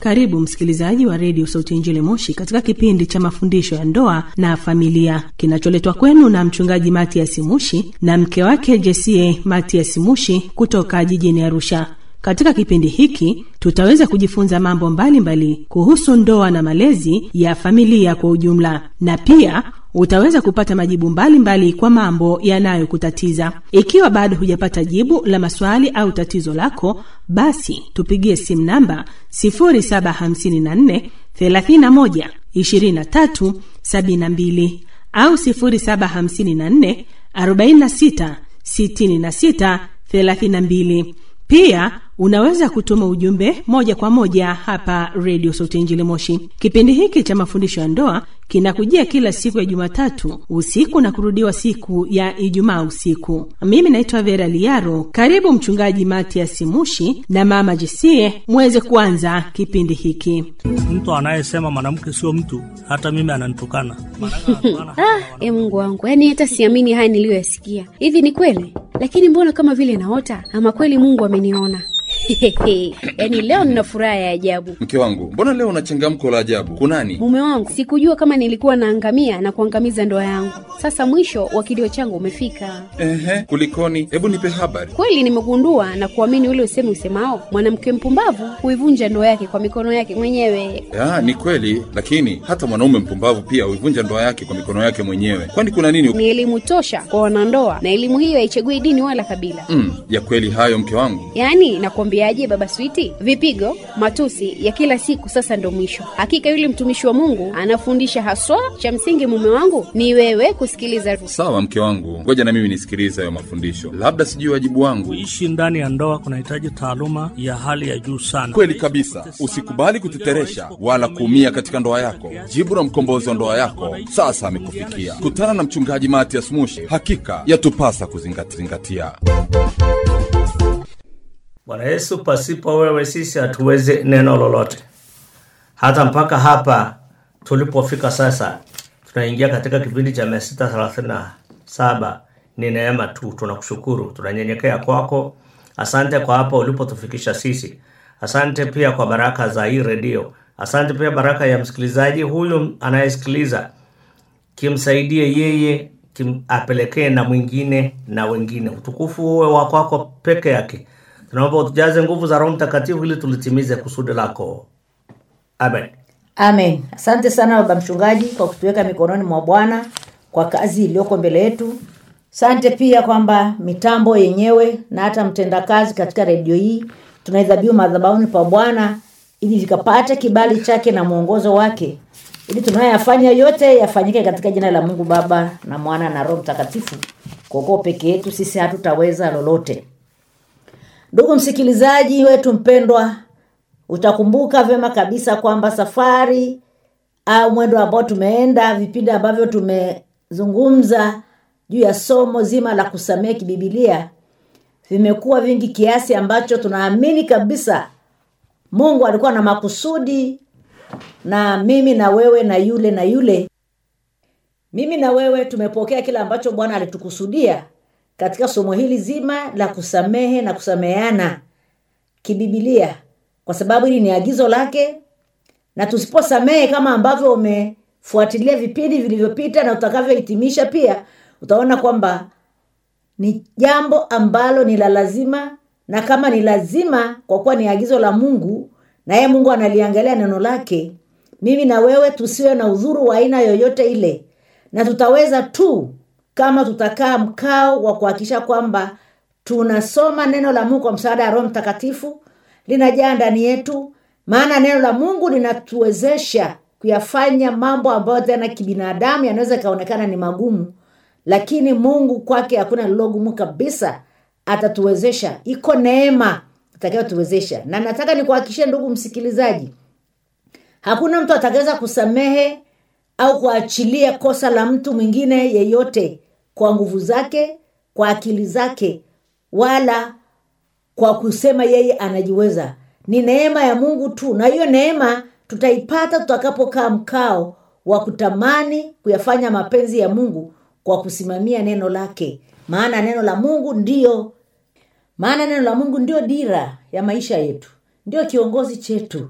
Karibu msikilizaji wa redio Sauti ya Injili Moshi katika kipindi cha mafundisho ya ndoa na familia kinacholetwa kwenu na mchungaji Matias Mushi na mke wake Jesie Matias Mushi kutoka jijini Arusha. Katika kipindi hiki tutaweza kujifunza mambo mbalimbali mbali kuhusu ndoa na malezi ya familia kwa ujumla, na pia utaweza kupata majibu mbalimbali mbali kwa mambo yanayokutatiza. Ikiwa bado hujapata jibu la maswali au tatizo lako, basi tupigie simu namba 0754 31 23 72 au 0754 46 66 32. Pia unaweza kutuma ujumbe moja kwa moja hapa redio Sauti Injili Moshi. Kipindi hiki cha mafundisho ya ndoa kinakujia kila siku ya Jumatatu usiku na kurudiwa siku ya Ijumaa usiku. Mimi naitwa Vera Liaro. Karibu Mchungaji Matias Mushi na Mama Jesie muweze kuanza kipindi hiki. Mtu anayesema mwanamke sio mtu, hata mimi ananitukana. Ah, e Mungu wangu, yaani hata siamini haya niliyoyasikia. Hivi ni kweli? Lakini mbona kama vile naota, ama kweli Mungu ameniona? yaani leo nina furaha ya ajabu. Mke wangu, mbona leo una changamko la ajabu? Kunani? Mume wangu, sikujua kama nilikuwa naangamia na kuangamiza ndoa yangu. Sasa mwisho wa kilio changu umefika. Ehe, kulikoni? Hebu nipe habari. Kweli nimegundua na kuamini ule usemi usemao, mwanamke mpumbavu huivunja ndoa yake kwa mikono yake mwenyewe. Ya, ni kweli, lakini hata mwanaume mpumbavu pia huivunja ndoa yake kwa mikono yake mwenyewe. Kwani kuna nini? Ni elimu tosha kwa wanandoa, na elimu hiyo haichagui dini wala kabila. Mm, ya kweli hayo mke wangu. Yaani nakwambiaje, baba Switi, vipigo, matusi ya kila siku sasa ndo mwisho. Hakika yule mtumishi wa Mungu anafundisha haswa. Cha msingi mume wangu ni wewe kusikiliza. Sawa mke wangu, ngoja na mimi nisikilize hayo mafundisho, labda sijui wajibu wangu. Kuishi ndani ya ndoa kunahitaji taaluma ya hali ya juu sana. Kweli kabisa, usikubali kuteteresha wala kuumia katika ndoa yako. Jibu la mkombozi wa ndoa yako sasa amekufikia. Kutana na mchungaji Matias Mushi, hakika yatupasa kuzingatia. Bwana Yesu, pasipo wewe sisi hatuwezi neno lolote. Hata mpaka hapa tulipofika sasa, tunaingia katika kipindi cha mia sita thelathini na saba. Ni neema tu, tunakushukuru, tunanyenyekea kwako. Asante kwa hapa ulipotufikisha sisi. Asante pia kwa baraka za hii redio. Asante pia baraka ya msikilizaji huyu anayesikiliza, kimsaidie yeye, kim apelekee na mwingine na wengine. Utukufu uwe wa kwako peke yake. Tunaomba utujaze nguvu za Roho Mtakatifu ili tulitimize kusudi lako. Amen. Amen. Asante sana baba mchungaji kwa kutuweka mikononi mwa Bwana kwa kazi iliyoko mbele yetu. Asante pia kwamba mitambo yenyewe na hata mtendakazi katika redio hii tunaidhabihu madhabahuni pa Bwana ili vikapate kibali chake na mwongozo wake, ili tunayoyafanya yote yafanyike katika jina la Mungu Baba na Mwana na Roho Mtakatifu. Kwa kuwa peke yetu sisi hatutaweza lolote. Ndugu msikilizaji wetu mpendwa, utakumbuka vyema kabisa kwamba safari au mwendo ambao tumeenda, vipindi ambavyo tumezungumza juu ya somo zima la kusamehe kibibilia vimekuwa vingi kiasi ambacho tunaamini kabisa Mungu alikuwa na makusudi na mimi na wewe na yule na yule. Mimi na wewe tumepokea kile ambacho Bwana alitukusudia katika somo hili zima la kusamehe na kusameheana kibibilia, kwa sababu hili ni agizo lake, na tusiposamehe kama ambavyo umefuatilia vipindi vilivyopita na utakavyohitimisha pia, utaona kwamba ni jambo ambalo ni la lazima, na kama ni lazima kwa kuwa ni agizo la Mungu na yeye Mungu analiangalia neno lake, mimi na wewe tusiwe na udhuru wa aina yoyote ile, na tutaweza tu kama tutakaa mkao wa kuhakikisha kwamba tunasoma neno la Mungu kwa msaada wa Roho Mtakatifu, linajaa ndani yetu, maana neno la Mungu linatuwezesha kuyafanya mambo ambayo tena kibinadamu yanaweza ikaonekana ni magumu, lakini Mungu kwake hakuna lilogumu kabisa, atatuwezesha. Iko neema itakayotuwezesha, na nataka nikuhakikishie ndugu msikilizaji, hakuna mtu atakaweza kusamehe au kuachilia kosa la mtu mwingine yeyote kwa nguvu zake, kwa akili zake, wala kwa kusema yeye anajiweza. Ni neema ya Mungu tu, na hiyo neema tutaipata tutakapokaa mkao wa kutamani kuyafanya mapenzi ya Mungu kwa kusimamia neno lake, maana neno la Mungu ndio maana neno la Mungu ndio dira ya maisha yetu, ndio kiongozi chetu,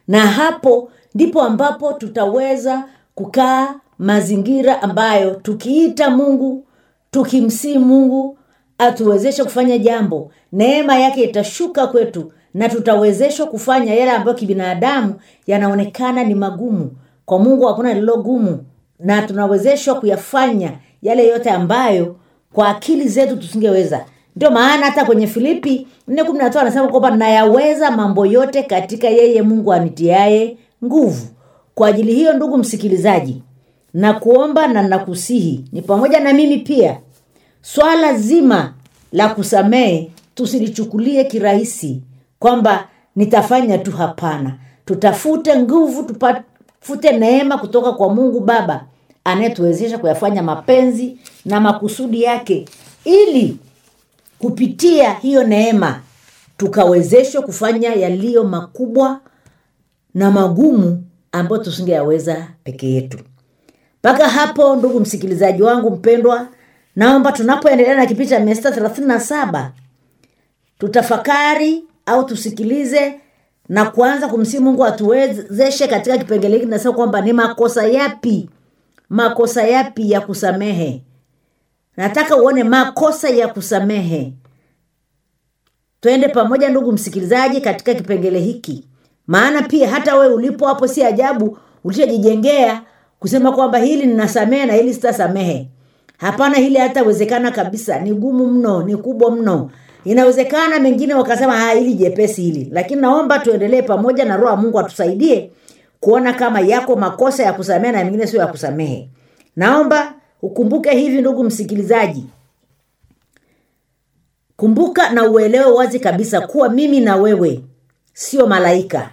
na hapo ndipo ambapo tutaweza kukaa mazingira ambayo tukiita mungu tukimsii mungu atuwezeshe kufanya jambo neema yake itashuka kwetu na tutawezeshwa kufanya yale ambayo kibinadamu yanaonekana ni magumu kwa mungu hakuna lilo gumu na tunawezeshwa kuyafanya yale yote ambayo kwa akili zetu tusingeweza ndio maana hata kwenye filipi 4 anasema kwamba nayaweza mambo yote katika yeye mungu anitiaye nguvu kwa ajili hiyo ndugu msikilizaji na kuomba na nakusihi ni pamoja na mimi pia swala zima la kusamehe tusilichukulie kirahisi kwamba nitafanya tu hapana tutafute nguvu tufute neema kutoka kwa mungu baba anayetuwezesha kuyafanya mapenzi na makusudi yake ili kupitia hiyo neema tukawezeshwa kufanya yaliyo makubwa na magumu ambayo tusingeyaweza peke yetu mpaka hapo ndugu msikilizaji wangu mpendwa naomba tunapoendelea na kipindi cha mia sita thelathini na saba tutafakari au tusikilize na kuanza kumsii mungu atuwezeshe katika kipengele hiki nasema kwamba ni makosa yapi makosa yapi ya kusamehe nataka uone makosa ya kusamehe twende pamoja ndugu msikilizaji katika kipengele hiki maana pia hata we ulipo hapo si ajabu ulishajijengea kusema kwamba hili ninasamehe na hili sitasamehe hapana hili hatawezekana kabisa ni gumu mno ni kubwa mno inawezekana mengine wakasema ha hili jepesi hili lakini naomba tuendelee pamoja na roho ya mungu atusaidie kuona kama yako makosa ya kusamehe na mengine sio ya kusamehe naomba ukumbuke hivi ndugu msikilizaji kumbuka na uelewe wazi kabisa kuwa mimi na wewe sio malaika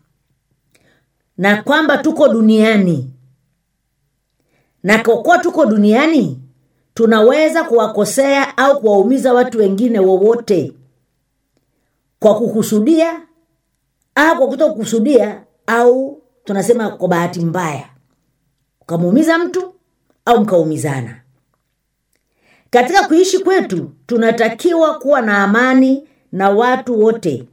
na kwamba tuko duniani na kwa kuwa tuko duniani tunaweza kuwakosea au kuwaumiza watu wengine wowote kwa kukusudia au kwa kuto kukusudia au tunasema kwa bahati mbaya ukamuumiza mtu au mkaumizana katika kuishi kwetu tunatakiwa kuwa na amani na watu wote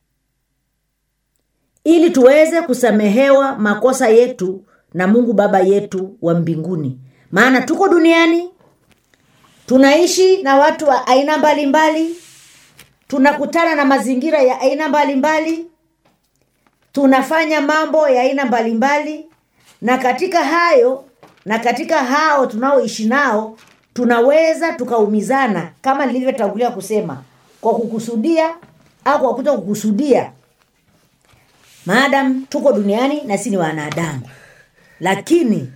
ili tuweze kusamehewa makosa yetu na mungu baba yetu wa mbinguni maana tuko duniani tunaishi na watu wa aina mbalimbali mbali, tunakutana na mazingira ya aina mbalimbali mbali, tunafanya mambo ya aina mbalimbali na katika hayo na katika hao tunaoishi nao tunaweza tukaumizana kama nilivyotangulia kusema kwa kukusudia au kwa kuto kukusudia maadam tuko duniani na si ni wanadamu lakini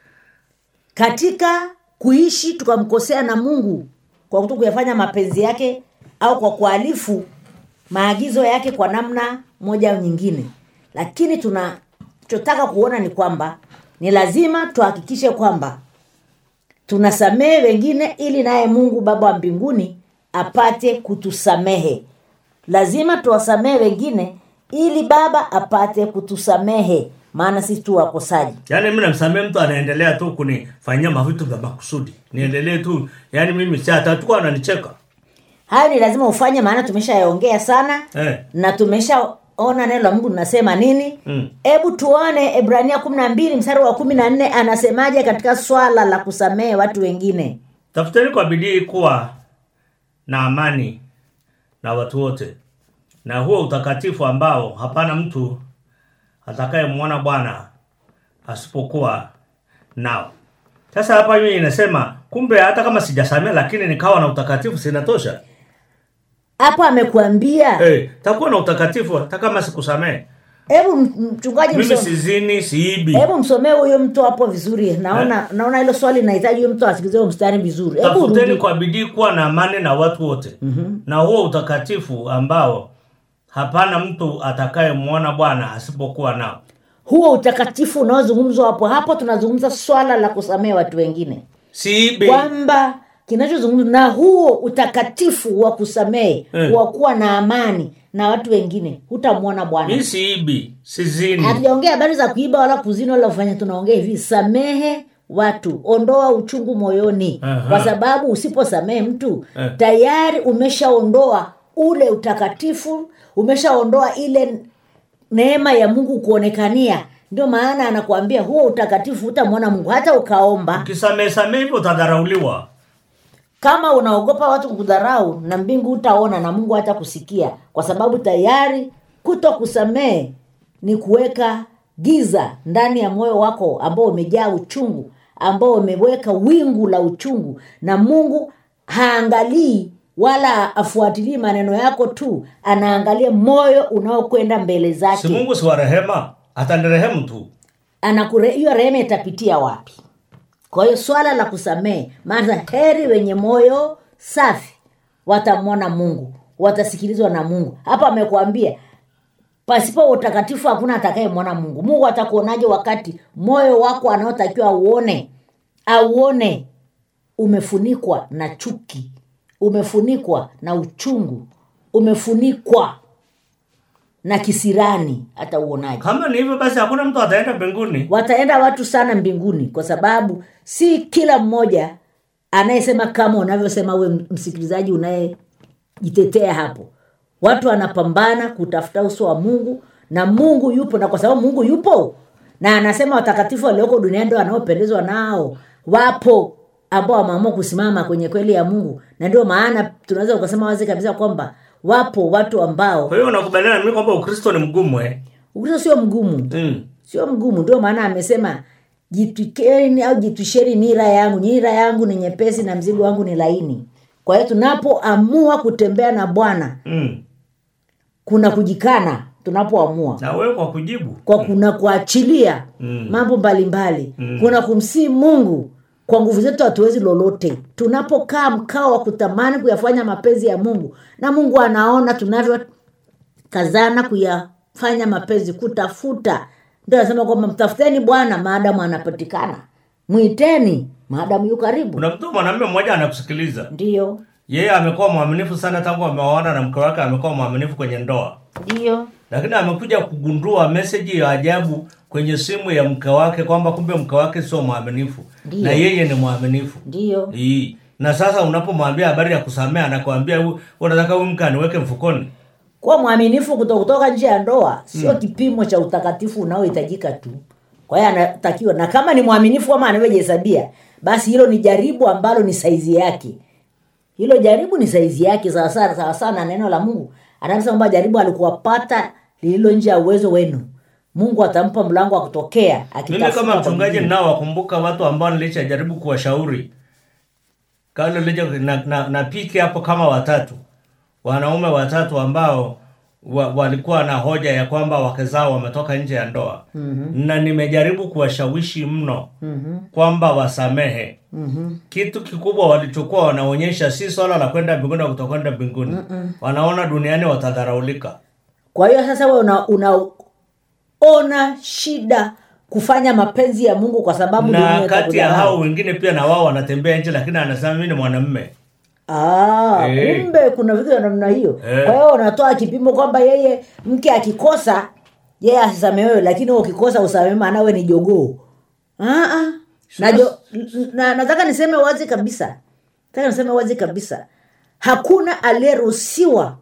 katika kuishi tukamkosea na mungu kwa kuto kuyafanya mapenzi yake au kwa kuhalifu maagizo yake kwa namna moja au nyingine lakini tunachotaka kuona ni kwamba ni lazima tuhakikishe kwamba tunasamehe wengine ili naye mungu baba wa mbinguni apate kutusamehe lazima tuwasamehe wengine ili baba apate kutusamehe maana sisi tu wakosaji yaani mi namsamehe mtu anaendelea tu kunifanyia mavitu vya makusudi niendelee tu yaani mimi si atatuka ananicheka hayo ni lazima ufanye maana tumeshayaongea sana eh. na tumeshaona neno la mungu linasema nini hebu mm. tuone ebrania kumi na mbili mstari wa kumi na nne anasemaje katika swala la kusamehe watu wengine tafuteni kwa bidii kuwa na amani na watu wote na huo utakatifu ambao hapana mtu atakayemwona bwana asipokuwa nao sasa hapa mimi inasema kumbe hata kama sijasamea lakini nikawa na utakatifu sinatosha hapo amekuambia hey, takuwa na utakatifu hata kama sikusamehe hebu m- mchungaji mimi mso- sizini siibi hebu msomee huyo mtu hapo vizuri naona naona hilo swali linahitaji huyo mtu asikilize huo mstari vizuri hebu tafuteni rudi kwa bidii kuwa na amani na watu wote mm-hmm. na huo utakatifu ambao hapana mtu atakayemwona bwana asipokuwa nao huo utakatifu unaozungumzwa hapo hapo tunazungumza swala la kusamehe watu wengine siibi kwamba kinachozungumzwa na huo utakatifu wa kusamehe Eh. wa kuwa na amani na watu wengine hutamwona bwana mi siibi sizini hatujaongea habari za kuiba wala kuzini wala kufanya tunaongea hivi samehe watu ondoa uchungu moyoni Aha. kwa sababu usiposamehe mtu Eh. tayari umeshaondoa ule utakatifu umeshaondoa ile neema ya mungu kuonekania ndio maana anakuambia huo utakatifu utamwona mungu hata ukaomba ukisamee samee hivyo utadharauliwa kama unaogopa watu kudharau na mbingu utaona na mungu hata kusikia kwa sababu tayari kuto kusamehe ni kuweka giza ndani ya moyo wako ambao umejaa uchungu ambao umeweka wingu la uchungu na mungu haangalii wala afuatilii maneno yako tu anaangalia moyo unaokwenda mbele si zake mungu si wa rehema atanirehemu tu anakure hiyo rehema itapitia wapi kwa hiyo swala la kusamehe maana heri wenye moyo safi watamwona mungu watasikilizwa na mungu hapa amekuambia pasipo utakatifu hakuna atakayemwona mungu mungu atakuonaje wakati moyo wako anaotakiwa auone auone umefunikwa na chuki umefunikwa na uchungu umefunikwa na kisirani hata uonaje kama ni hivyo basi hakuna mtu ataenda mbinguni wataenda watu sana mbinguni kwa sababu si kila mmoja anayesema kama unavyosema uwe msikilizaji unayejitetea hapo watu wanapambana kutafuta uso wa mungu na mungu yupo na kwa sababu mungu yupo na anasema watakatifu walioko duniani ndo wanaopendezwa nao wapo ambao wameamua kusimama kwenye kweli ya mungu na ndio maana tunaweza ukasema wazi kabisa kwamba wapo watu ambao kwa hiyo unakubaliana na mimi kwamba ukristo ni mgumu eh? ukristo sio mgumu mm. sio mgumu ndio maana amesema jitwikeni au jitwisheni nira yangu nira yangu ni nyepesi na mzigo wangu ni laini kwa hiyo tunapoamua kutembea na bwana Mm. kuna kujikana tunapoamua na wewe kwa kujibu kwa kuna kuachilia Mm. mambo mbalimbali mm. kuna kumsii mungu kwa nguvu zetu hatuwezi lolote tunapokaa mkao wa kutamani kuyafanya mapenzi ya mungu na mungu anaona tunavyokazana kuyafanya mapenzi kutafuta ndio anasema kwamba mtafuteni bwana maadamu anapatikana mwiteni maadamu yu karibu kuna mtu mwanamume mmoja anakusikiliza ndiyo yeye amekuwa mwaminifu sana tangu ameoana na mke wake amekuwa mwaminifu kwenye ndoa ndiyo lakini amekuja kugundua meseji ya ajabu kwenye simu ya mke wake kwamba kumbe mke wake sio mwaminifu Ndiyo. na yeye ni mwaminifu ndiyo Ii. na sasa unapomwambia habari ya kusamea anakwambia "Hu- unataka huyu mke aniweke mfukoni kuwa mwaminifu kuto kutoka nje ya ndoa sio mm. kipimo cha utakatifu unaohitajika tu kwa hiyo anatakiwa na kama ni mwaminifu ama anavyojihesabia basi hilo ni jaribu ambalo ni saizi yake hilo jaribu ni saizi yake sawasawa sawasawa na neno la mungu anasema kwamba jaribu alikuwapata lililo nje ya uwezo wenu mungu atampa mlango wa kutokea mimi akitafuta kama kwa mchungaji bidii. ninaowakumbuka watu ambao nilishajaribu kuwashauri kale lija na, na, na piki hapo kama watatu wanaume watatu ambao wa, walikuwa na hoja ya kwamba wake zao wametoka nje ya ndoa mm-hmm. na nimejaribu kuwashawishi mno mm-hmm. kwamba wasamehe mm-hmm. kitu kikubwa walichokuwa wanaonyesha si swala la kwenda mbinguni au kutokwenda mbinguni Mm-mm. wanaona duniani watadharaulika kwa hiyo sasa we unaona una ona shida kufanya mapenzi ya mungu kwa sababu dunia na kati ya itakudharau. hao wengine pia na wao wanatembea nje lakini anasema mimi ni mwanamme Ah, Eh. kumbe kuna vitu vya namna hiyo Eh. kwa hiyo unatoa kipimo kwamba yeye mke akikosa yeye asisamehewe lakini wewe ukikosa usamehe maana wewe ni jogoo Ah, ah. na, jo, na nataka niseme wazi kabisa nataka niseme wazi kabisa hakuna aliyeruhusiwa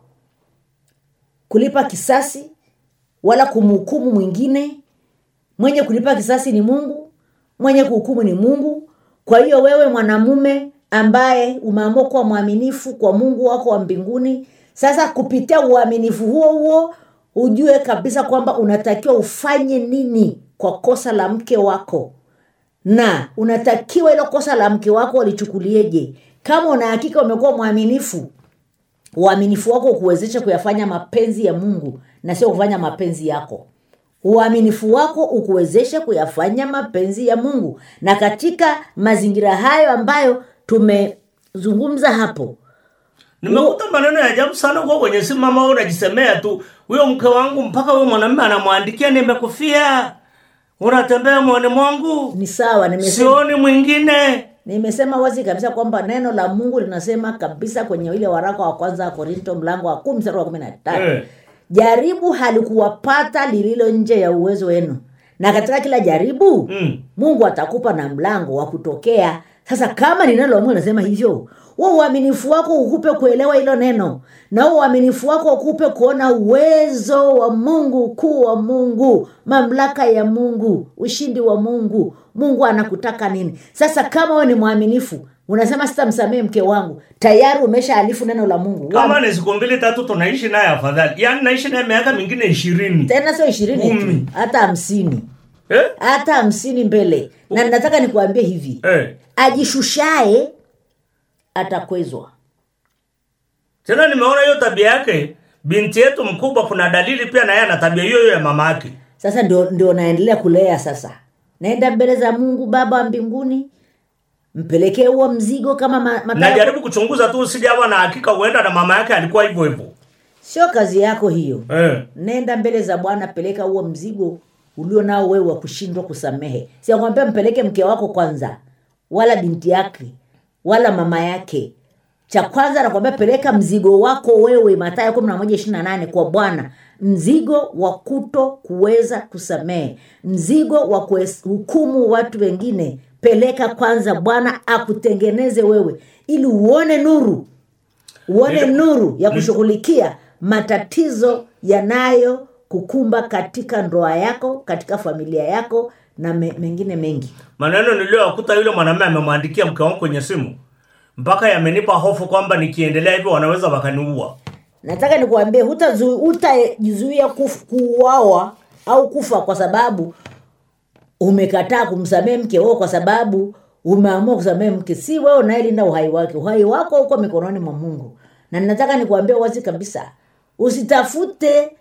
kulipa kisasi wala kumhukumu mwingine mwenye kulipa kisasi ni mungu mwenye kuhukumu ni mungu kwa hiyo wewe mwanamume ambaye umeamua kuwa mwaminifu kwa mungu wako wa mbinguni sasa kupitia uaminifu huo huo ujue kabisa kwamba unatakiwa ufanye nini kwa kosa la mke wako na unatakiwa ilo kosa la mke wako walichukulieje kama una hakika umekuwa mwaminifu uaminifu wako ukuwezesha kuyafanya mapenzi ya mungu na sio kufanya mapenzi yako uaminifu wako ukuwezeshe kuyafanya mapenzi ya mungu na katika mazingira hayo ambayo tumezungumza hapo nimekuta maneno ya ajabu sana huko kwenye simu mama wewe unajisemea tu huyo mke wangu mpaka huyo mwanamume anamwandikia nimekufia unatembea mwani mwangu ni sawa nimesema, sioni mwingine nimesema wazi kabisa kwamba neno la mungu linasema kabisa kwenye ile waraka wa kwanza wa korinto mlango wa kumi mstari wa kumi na tatu Eh. jaribu halikuwapata lililo nje ya uwezo wenu na katika kila jaribu Mm. mungu atakupa na mlango wa kutokea sasa kama ni neno la mungu nasema hivyo huo uaminifu wako ukupe kuelewa hilo neno na huo uaminifu wako ukupe kuona uwezo wa mungu ukuu wa mungu mamlaka ya mungu ushindi wa mungu mungu anakutaka nini sasa kama wewe ni mwaminifu unasema sitamsamehe mke wangu tayari umesha alifu neno la mungu kama ni siku mbili tatu tunaishi naye afadhali yaani naishi naye miaka mingine ishirini tena sio ishirini tu Kumi. hata hamsini eh? hata hamsini mbele na nataka nikuambie hivi eh. ajishushae atakwezwa tena nimeona hiyo tabia yake binti yetu mkubwa kuna dalili pia naye ana tabia hiyo hiyo ya mama yake sasa ndio, ndio naendelea kulea sasa naenda mbele za mungu baba wa mbinguni mpelekee huo mzigo kama ma, mataya- najaribu kuchunguza tu usijawa na hakika huenda na mama yake alikuwa hivyo hivyo sio kazi yako hiyo eh. nenda mbele za bwana peleka huo mzigo ulio nao wewe wa kushindwa kusamehe siakwambia mpeleke mke wako kwanza wala binti yake wala mama yake cha kwanza nakwambia peleka mzigo wako wewe matayo kumi na moja ishiri na nane kwa bwana mzigo wa kuto kuweza kusamehe mzigo wa kuhukumu watu wengine peleka kwanza bwana akutengeneze wewe ili uone nuru uone Ndio. nuru ya kushughulikia matatizo yanayo kukumba katika ndoa yako katika familia yako na me, mengine mengi maneno niliyoyakuta yule mwanamume amemwandikia mke wangu kwenye simu mpaka yamenipa hofu kwamba nikiendelea hivyo wanaweza wakaniua nataka nikuambie hutazu- hutajizuia kuf- kuuawa au kufa kwa sababu umekataa kumsamehe mke wao kwa sababu umeamua kusamehe mke si wewe unayelinda uhai wake uhai wako uko mikononi mwa mungu na nataka nikuambia wazi kabisa usitafute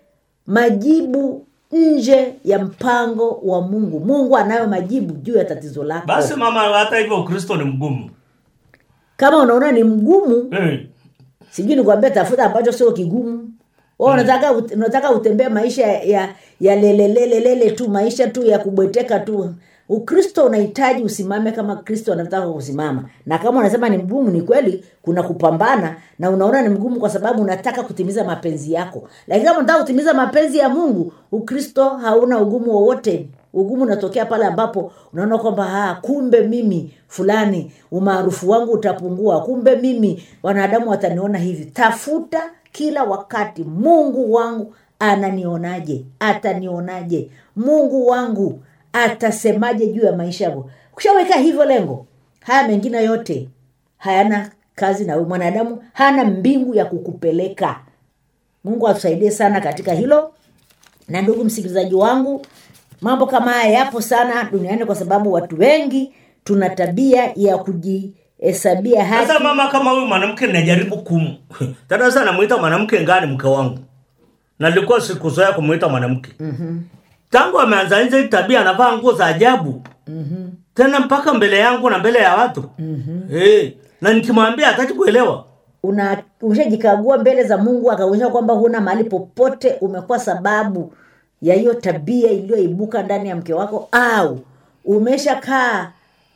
majibu nje ya mpango wa mungu mungu anayo majibu juu ya tatizo lako basi mama hata hivyo ukristo ni mgumu kama unaona ni mgumu eh. sijui nikuambia tafuta ambacho sio kigumu Wewe unataka ut- unataka utembee maisha ya ya lelelelelele tu maisha tu ya kubweteka tu ukristo unahitaji usimame kama kristo anataka kusimama na kama unasema ni mgumu ni kweli kuna kupambana na unaona ni mgumu kwa sababu unataka kutimiza mapenzi yako lakini kama unataka kutimiza mapenzi ya mungu ukristo hauna ugumu wowote ugumu unatokea pale ambapo unaona kwamba "Ah, kumbe mimi fulani umaarufu wangu utapungua kumbe mimi wanadamu wataniona hivi tafuta kila wakati mungu wangu ananionaje atanionaje mungu wangu atasemaje juu ya maisha yangu ukishaweka hivyo lengo haya mengine yote hayana kazi na wewe mwanadamu hana mbingu ya kukupeleka mungu atusaidie sana katika hilo na ndugu msikilizaji wangu mambo kama haya yapo sana duniani kwa sababu watu wengi tuna tabia ya kujihesabia haki sasa mama kama huyu mwanamke najaribu kum tena sasa namuita mwanamke ngani mke wangu nalikuwa sikuzoea kumuita mwanamke mm-hmm. tangu ameanza nje hii tabia anavaa nguo za ajabu mm-hmm. tena mpaka mbele yangu na mbele ya watu mm-hmm. hey, na nikimwambia hataki kuelewa una ushajikagua mbele za mungu akaonyesha kwamba huna mahali popote umekuwa sababu ya hiyo tabia iliyoibuka ndani ya mke wako au umeshakaa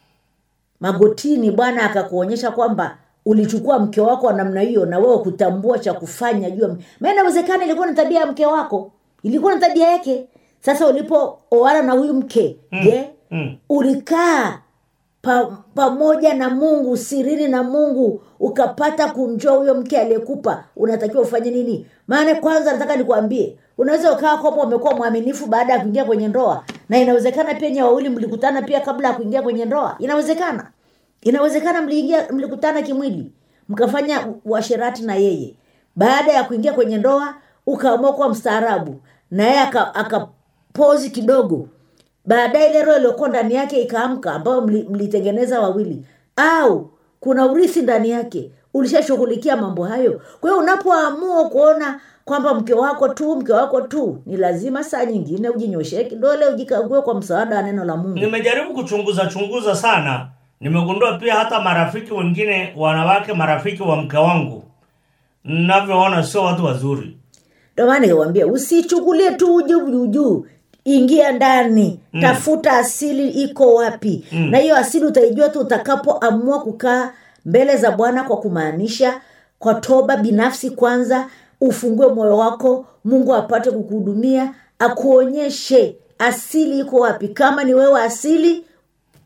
magotini bwana akakuonyesha kwamba ulichukua mke wako wa namna hiyo na wewe kutambua cha kufanya juu ya- maana inawezekana ilikuwa ni tabia ya mke wako ilikuwa ni tabia yake sasa ulipooana na huyu mke je mm. ulikaa pa, pamoja na mungu sirini na mungu ukapata kumjua huyo mke aliyekupa unatakiwa ufanye nini maana kwanza nataka nikwambie unaweza ukawa kwamba umekuwa mwaminifu baada ya kuingia kwenye ndoa na inawezekana pia nye wawili mlikutana pia kabla ya kuingia kwenye ndoa inawezekana inawezekana mliingia mlikutana kimwili mkafanya uasherati na yeye baada ya kuingia kwenye ndoa ukaamua kuwa mstaarabu na yeye aka- akapozi kidogo baadaye ile roho iliyokuwa ndani yake ikaamka ambayo mli- mlitengeneza wawili au kuna urithi ndani yake ulishashughulikia mambo hayo kwa hiyo unapoamua kuona kwamba mke wako tu mke wako tu ni lazima saa nyingine ujinyoshee kidole ujikague kwa msaada wa neno la mungu nimejaribu kuchunguza chunguza sana nimegundua pia hata marafiki wengine wanawake marafiki wa mke wangu navyoona sio watu wazuri ndio maana nikwambia usichukulie tu juu juu juu ingia ndani mm. tafuta asili iko wapi mm. na hiyo asili utaijua tu utakapoamua kukaa mbele za bwana kwa kumaanisha kwa toba binafsi kwanza ufungue moyo wako mungu apate kukuhudumia akuonyeshe asili iko wapi kama ni wewe asili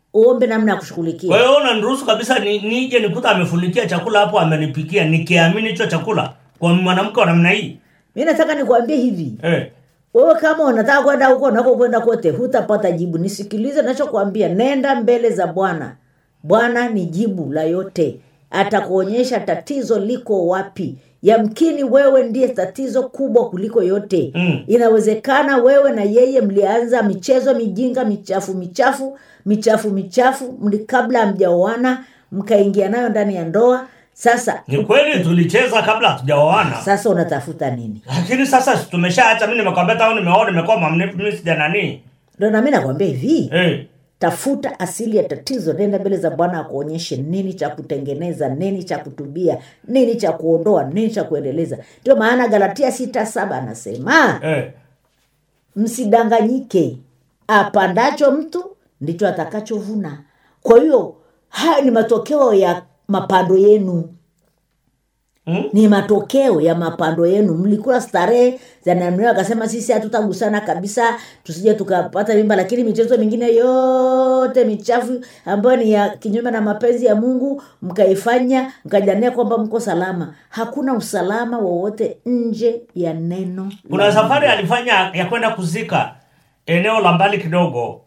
uombe namna ya kwa kushughulikia hiyo unaniruhusu kabisa ni, nije nikuta amefunikia chakula hapo amenipikia nikiamini hicho chakula kwa mwanamke wa namna hii mi nataka nikuambie hivi eh. wewe kama unataka kwenda huko unako kwenda kote hutapata jibu nisikilize nachokwambia nenda mbele za bwana bwana ni jibu la yote atakuonyesha tatizo liko wapi yamkini wewe ndiye tatizo kubwa kuliko yote Mm. inawezekana wewe na yeye mlianza michezo mijinga michafu michafu michafu michafu mli kabla hamjaoana mkaingia nayo ndani ya ndoa sasa ni kweli tulicheza kabla hatujaoana sasa unatafuta nini lakini sasa si tumeshaacha mi nimekwambia tao nimeoa nimekuwa mamnifu mi sija nani ndo nami nakwambia hivi eh. tafuta asili ya tatizo nenda mbele za bwana akuonyeshe nini cha kutengeneza nini cha kutubia nini cha kuondoa nini cha kuendeleza ndio maana galatia sita saba anasema Eh. msidanganyike apandacho mtu ndicho atakachovuna kwa hiyo haya ni matokeo ya mapando yenu Hmm? ni matokeo ya mapando yenu mlikula starehe za namna akasema sisi hatutagusana kabisa tusije tukapata mimba lakini michezo mingine yote michafu ambayo ni ya kinyume na mapenzi ya mungu mkaifanya mkajania kwamba mko salama hakuna usalama wowote nje ya neno kuna la safari alifanya ya kwenda kuzika eneo la mbali kidogo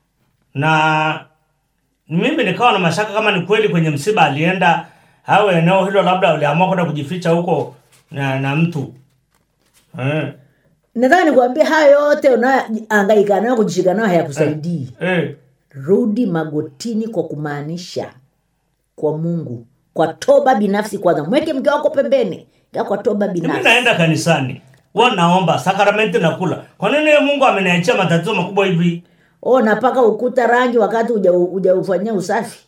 na mimi nikawa na mashaka kama ni kweli kwenye msiba alienda au eneo hilo labda uliamua kwenda kujificha huko na, na mtu eh. nataka nikuambia haya yote unayoangaika nayo kujishika nayo hayakusaidii Eh. rudi magotini kwa kumaanisha kwa mungu kwa toba binafsi kwanza mweke mke wako pembeni Kaa kwa toba mimi binafsi naenda kanisani huwa naomba sakramenti nakula kwa nini yeye mungu ameniachia matatizo makubwa hivi o napaka ukuta rangi wakati uja- ujaufanyia usafi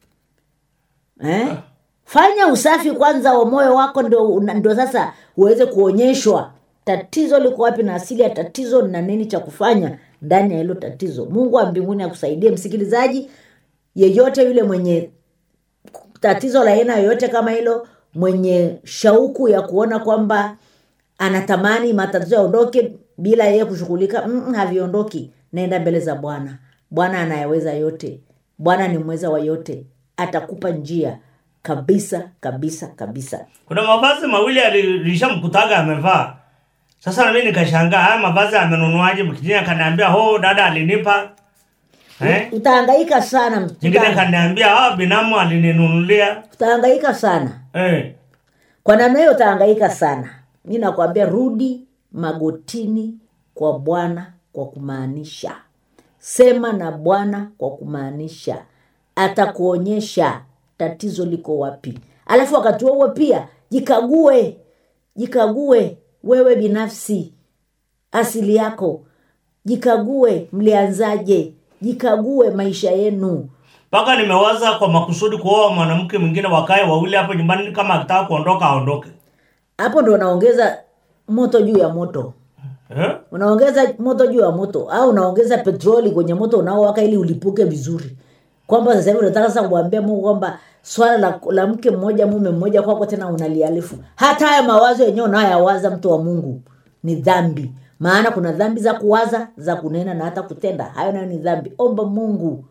eh? fanya usafi kwanza wa moyo wako ndio, una- ndio sasa uweze kuonyeshwa tatizo liko wapi na asili ya tatizo na nini cha kufanya ndani ya hilo tatizo mungu wa mbinguni akusaidie msikilizaji yeyote yule mwenye tatizo la aina yoyote kama hilo mwenye shauku ya kuona kwamba anatamani matatizo yaondoke bila yeye kushughulika mm, haviondoki naenda mbele za bwana bwana anayeweza yote bwana ni mweza wa yote atakupa njia kabisa kabisa kabisa kuna mavazi mawili alishamkutaga amevaa sasa nami nikashangaa haya mavazi amenunuaje kijini akaniambia ho dada alinipa eh? utahangaika sana nyingine uta- akaniambia ah, binamu alininunulia utahangaika sana eh. kwa namna hiyo utahangaika sana mi nakwambia rudi magotini kwa bwana kwa kumaanisha sema na bwana kwa kumaanisha atakuonyesha tatizo liko wapi alafu wakati huo huo pia jikague jikague wewe binafsi asili yako jikague mlianzaje jikague maisha yenu mpaka nimewaza kwa makusudi kuoa mwanamke mwingine wakae wawili hapo nyumbani kama akitaka kuondoka aondoke hapo ndo unaongeza moto juu ya moto eh? unaongeza moto juu ya moto au unaongeza petroli kwenye moto unaowaka ili ulipuke vizuri kwamba sasa hivi unataka sasa kuambia mungu kwamba swala la, la mke mmoja mume mmoja kwako tena unalialifu hata haya mawazo yenyewe unayoyawaza mtu wa mungu ni dhambi maana kuna dhambi za kuwaza za kunena na hata kutenda hayo nayo ni dhambi omba mungu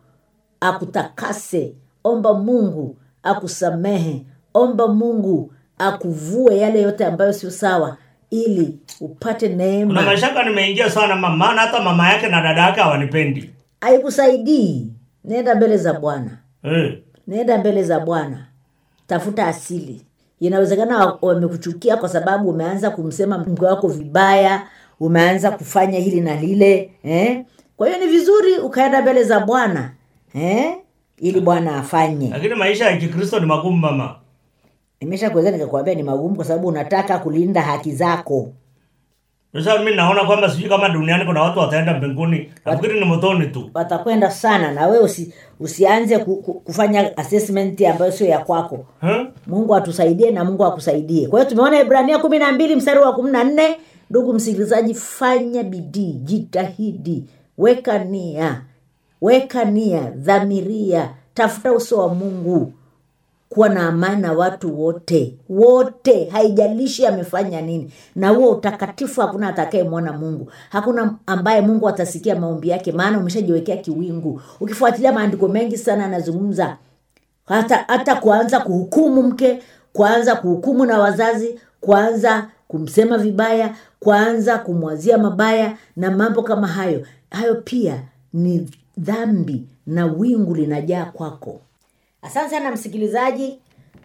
akutakase omba mungu akusamehe omba mungu akuvue yale yote ambayo sio sawa ili upate kuna neema mashaka nimeingia sana mama maana hata mama yake na dada yake hawanipendi haikusaidii nenda mbele za bwana eh. nenda mbele za bwana tafuta asili inawezekana wa- wamekuchukia kwa sababu umeanza kumsema mke wako vibaya umeanza kufanya hili na lile eh? kwa hiyo ni vizuri ukaenda mbele za bwana eh? ili bwana afanye lakini maisha ya kikristo ni magumu mama nimesha kuweza nikakwambia ni magumu kwa sababu unataka kulinda haki zako sasa mi naona kwamba sijui kama duniani kuna watu wataenda mbinguni nafikiri ni motoni tu watakwenda sana na wewe usi, usianze ku, ku, kufanya assessment ambayo sio ya kwako eh? mungu atusaidie na mungu akusaidie kwa hiyo tumeona ibrania kumi na mbili mstari wa kumi na nne ndugu msikilizaji fanya bidii jitahidi weka nia weka nia dhamiria tafuta uso wa mungu kuwa na amani na watu wote wote haijalishi amefanya nini na huo utakatifu hakuna atakayemwona mungu hakuna ambaye mungu atasikia maombi yake maana umeshajiwekea kiwingu ukifuatilia maandiko mengi sana anazungumza hata hata kuanza kuhukumu mke kuanza kuhukumu na wazazi kuanza kumsema vibaya kuanza kumwazia mabaya na mambo kama hayo hayo pia ni dhambi na wingu linajaa kwako asante sana msikilizaji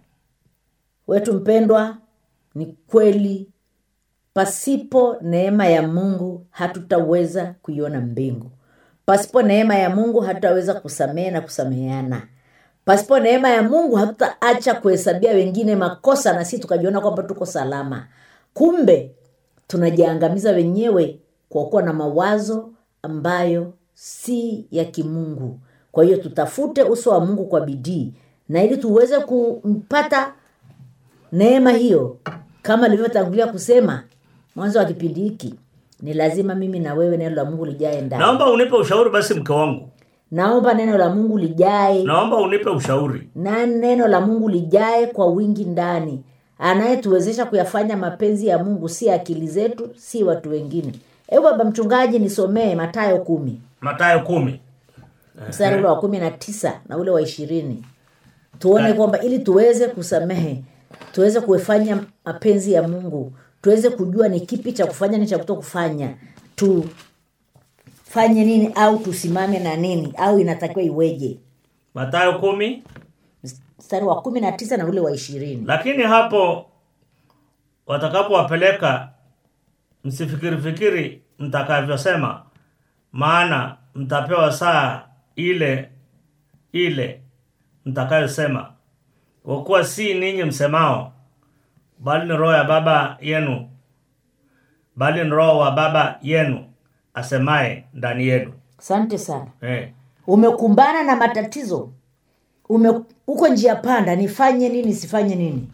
wetu mpendwa ni kweli pasipo neema ya mungu hatutaweza kuiona mbingu pasipo neema ya mungu hatutaweza kusamehe na kusameheana pasipo neema ya mungu hatutaacha kuhesabia wengine makosa na sisi tukajiona kwamba tuko salama kumbe tunajiangamiza wenyewe kwa kuwa na mawazo ambayo si ya kimungu kwa hiyo tutafute uso wa mungu kwa bidii na ili tuweze kumpata neema hiyo kama ilivyotangulia kusema mwanzo wa kipindi hiki ni lazima mimi na wewe neno la mungu lijae ndani naomba unipe ushauri basi mke wangu naomba neno la mungu lijae naomba unipe ushauri na neno la mungu lijae kwa wingi ndani anayetuwezesha kuyafanya mapenzi ya mungu si akili zetu si watu wengine hebu baba mchungaji nisomee matayo kumi matayo kumi mstari ule wa kumi na tisa na ule wa ishirini tuone kwamba ili tuweze kusamehe tuweze kufanya mapenzi ya mungu tuweze kujua ni kipi cha kufanya ni cha kuto kufanya tufanye nini au tusimame na nini au inatakiwa iweje matayo kumi mstari wa kumi na tisa na ule wa ishirini lakini hapo watakapowapeleka msifikiri fikiri mtakavyosema maana mtapewa saa ile ile mtakayosema kwa kuwa si ninyi msemao bali ni roho ya baba yenu bali ni roho wa baba yenu asemaye ndani yenu asante sana eh. umekumbana na matatizo ume uko njia panda nifanye nini sifanye nini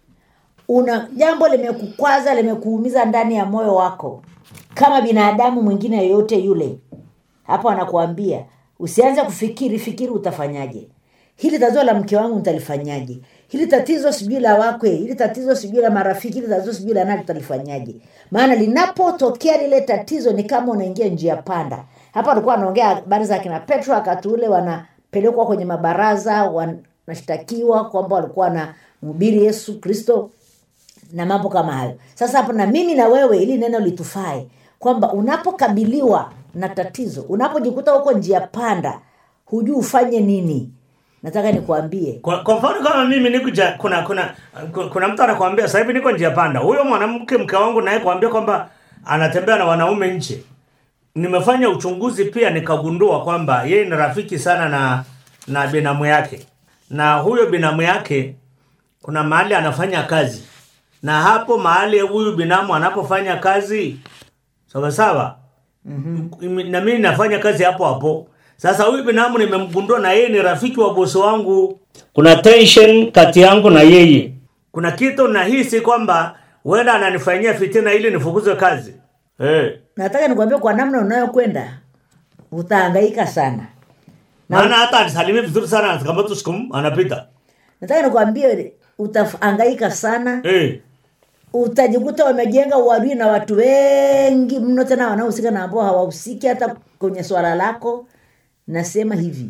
una jambo limekukwaza limekuumiza ndani ya moyo wako kama binadamu mwingine yoyote yule hapo anakuambia usianze kufikiri fikiri utafanyaje hili tatizo la mke wangu nitalifanyaje hili tatizo sijui la wakwe hili tatizo sijui la marafiki hili tatizo sijui la nani tutalifanyaje maana linapotokea lile tatizo ni kama unaingia njia panda hapa alikuwa anaongea habari za kina petro wakati ule wanapelekwa kwenye mabaraza wanashtakiwa kwamba walikuwa na mhubiri yesu kristo na mambo kama hayo sasa hapo na mimi na wewe ili neno litufae kwamba unapokabiliwa na tatizo unapojikuta huko njia panda hujui ufanye nini nataka nikuambie kwa, kwa mfano kama mimi niko ja, kuna kuna kuna mtu anakuambia sasa hivi niko njia panda huyo mwanamke mke wangu naye kuambia kwamba anatembea na wanaume nje nimefanya uchunguzi pia nikagundua kwamba yeye ni rafiki sana na na binamu yake na huyo binamu yake kuna mahali anafanya kazi na hapo mahali huyu binamu anapofanya kazi sawa sawa mm-hmm. na mimi nafanya kazi hapo hapo sasa huyu binamu nimemgundua na yeye ni rafiki wa bosi wangu kuna tension kati yangu na yeye kuna kitu nahisi kwamba huenda ananifanyia fitina ili nifukuzwe kazi hey. nataka nikuambia kwa namna unayokwenda utahangaika sana Na- maana hata anisalimie vizuri sana kama tu siku anapita nataka nikuambie utahangaika sana hey. utajikuta wamejenga uadui na watu wengi mno tena wanaohusika na ambao hawahusiki hata kwenye swala lako nasema hivi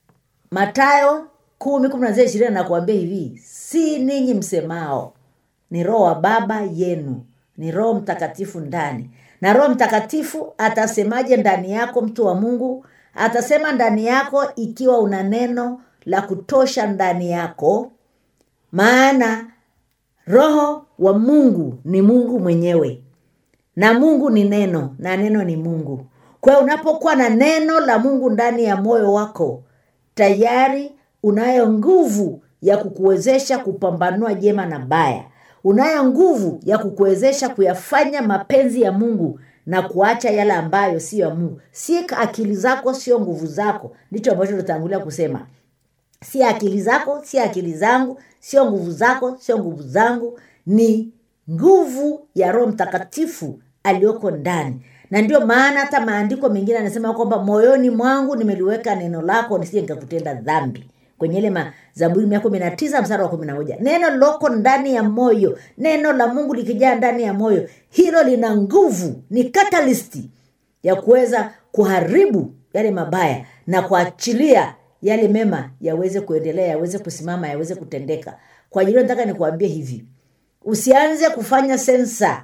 matayo kumi kumi na ishirini anakuambia hivi si ninyi msemao ni roho wa baba yenu ni roho mtakatifu ndani na roho mtakatifu atasemaje ndani yako mtu wa mungu atasema ndani yako ikiwa una neno la kutosha ndani yako maana roho wa mungu ni mungu mwenyewe na mungu ni neno na neno ni mungu kwa hiyo unapokuwa na neno la mungu ndani ya moyo wako tayari unayo nguvu ya kukuwezesha kupambanua jema na baya unayo nguvu ya kukuwezesha kuyafanya mapenzi ya mungu na kuacha yale ambayo siyo ya mungu si akili zako sio nguvu zako ndicho ambacho tutangulia kusema si akili zako si akili zangu sio nguvu zako sio nguvu zangu ni nguvu ya roho mtakatifu aliyoko ndani na ndio maana hata maandiko mengine anasema kwamba moyoni mwangu nimeliweka neno lako nisije nikakutenda dhambi kwenye ile ma- zaburi mia kumi na tisa msara wa kumi na moja neno liloko ndani ya moyo neno la mungu likijaa ndani ya moyo hilo lina nguvu ni katalisti ya kuweza kuharibu yale mabaya na kuachilia yale mema yaweze kuendelea yaweze kusimama yaweze kutendeka kwa ajili hiyo nataka nikuambie hivi usianze kufanya sensa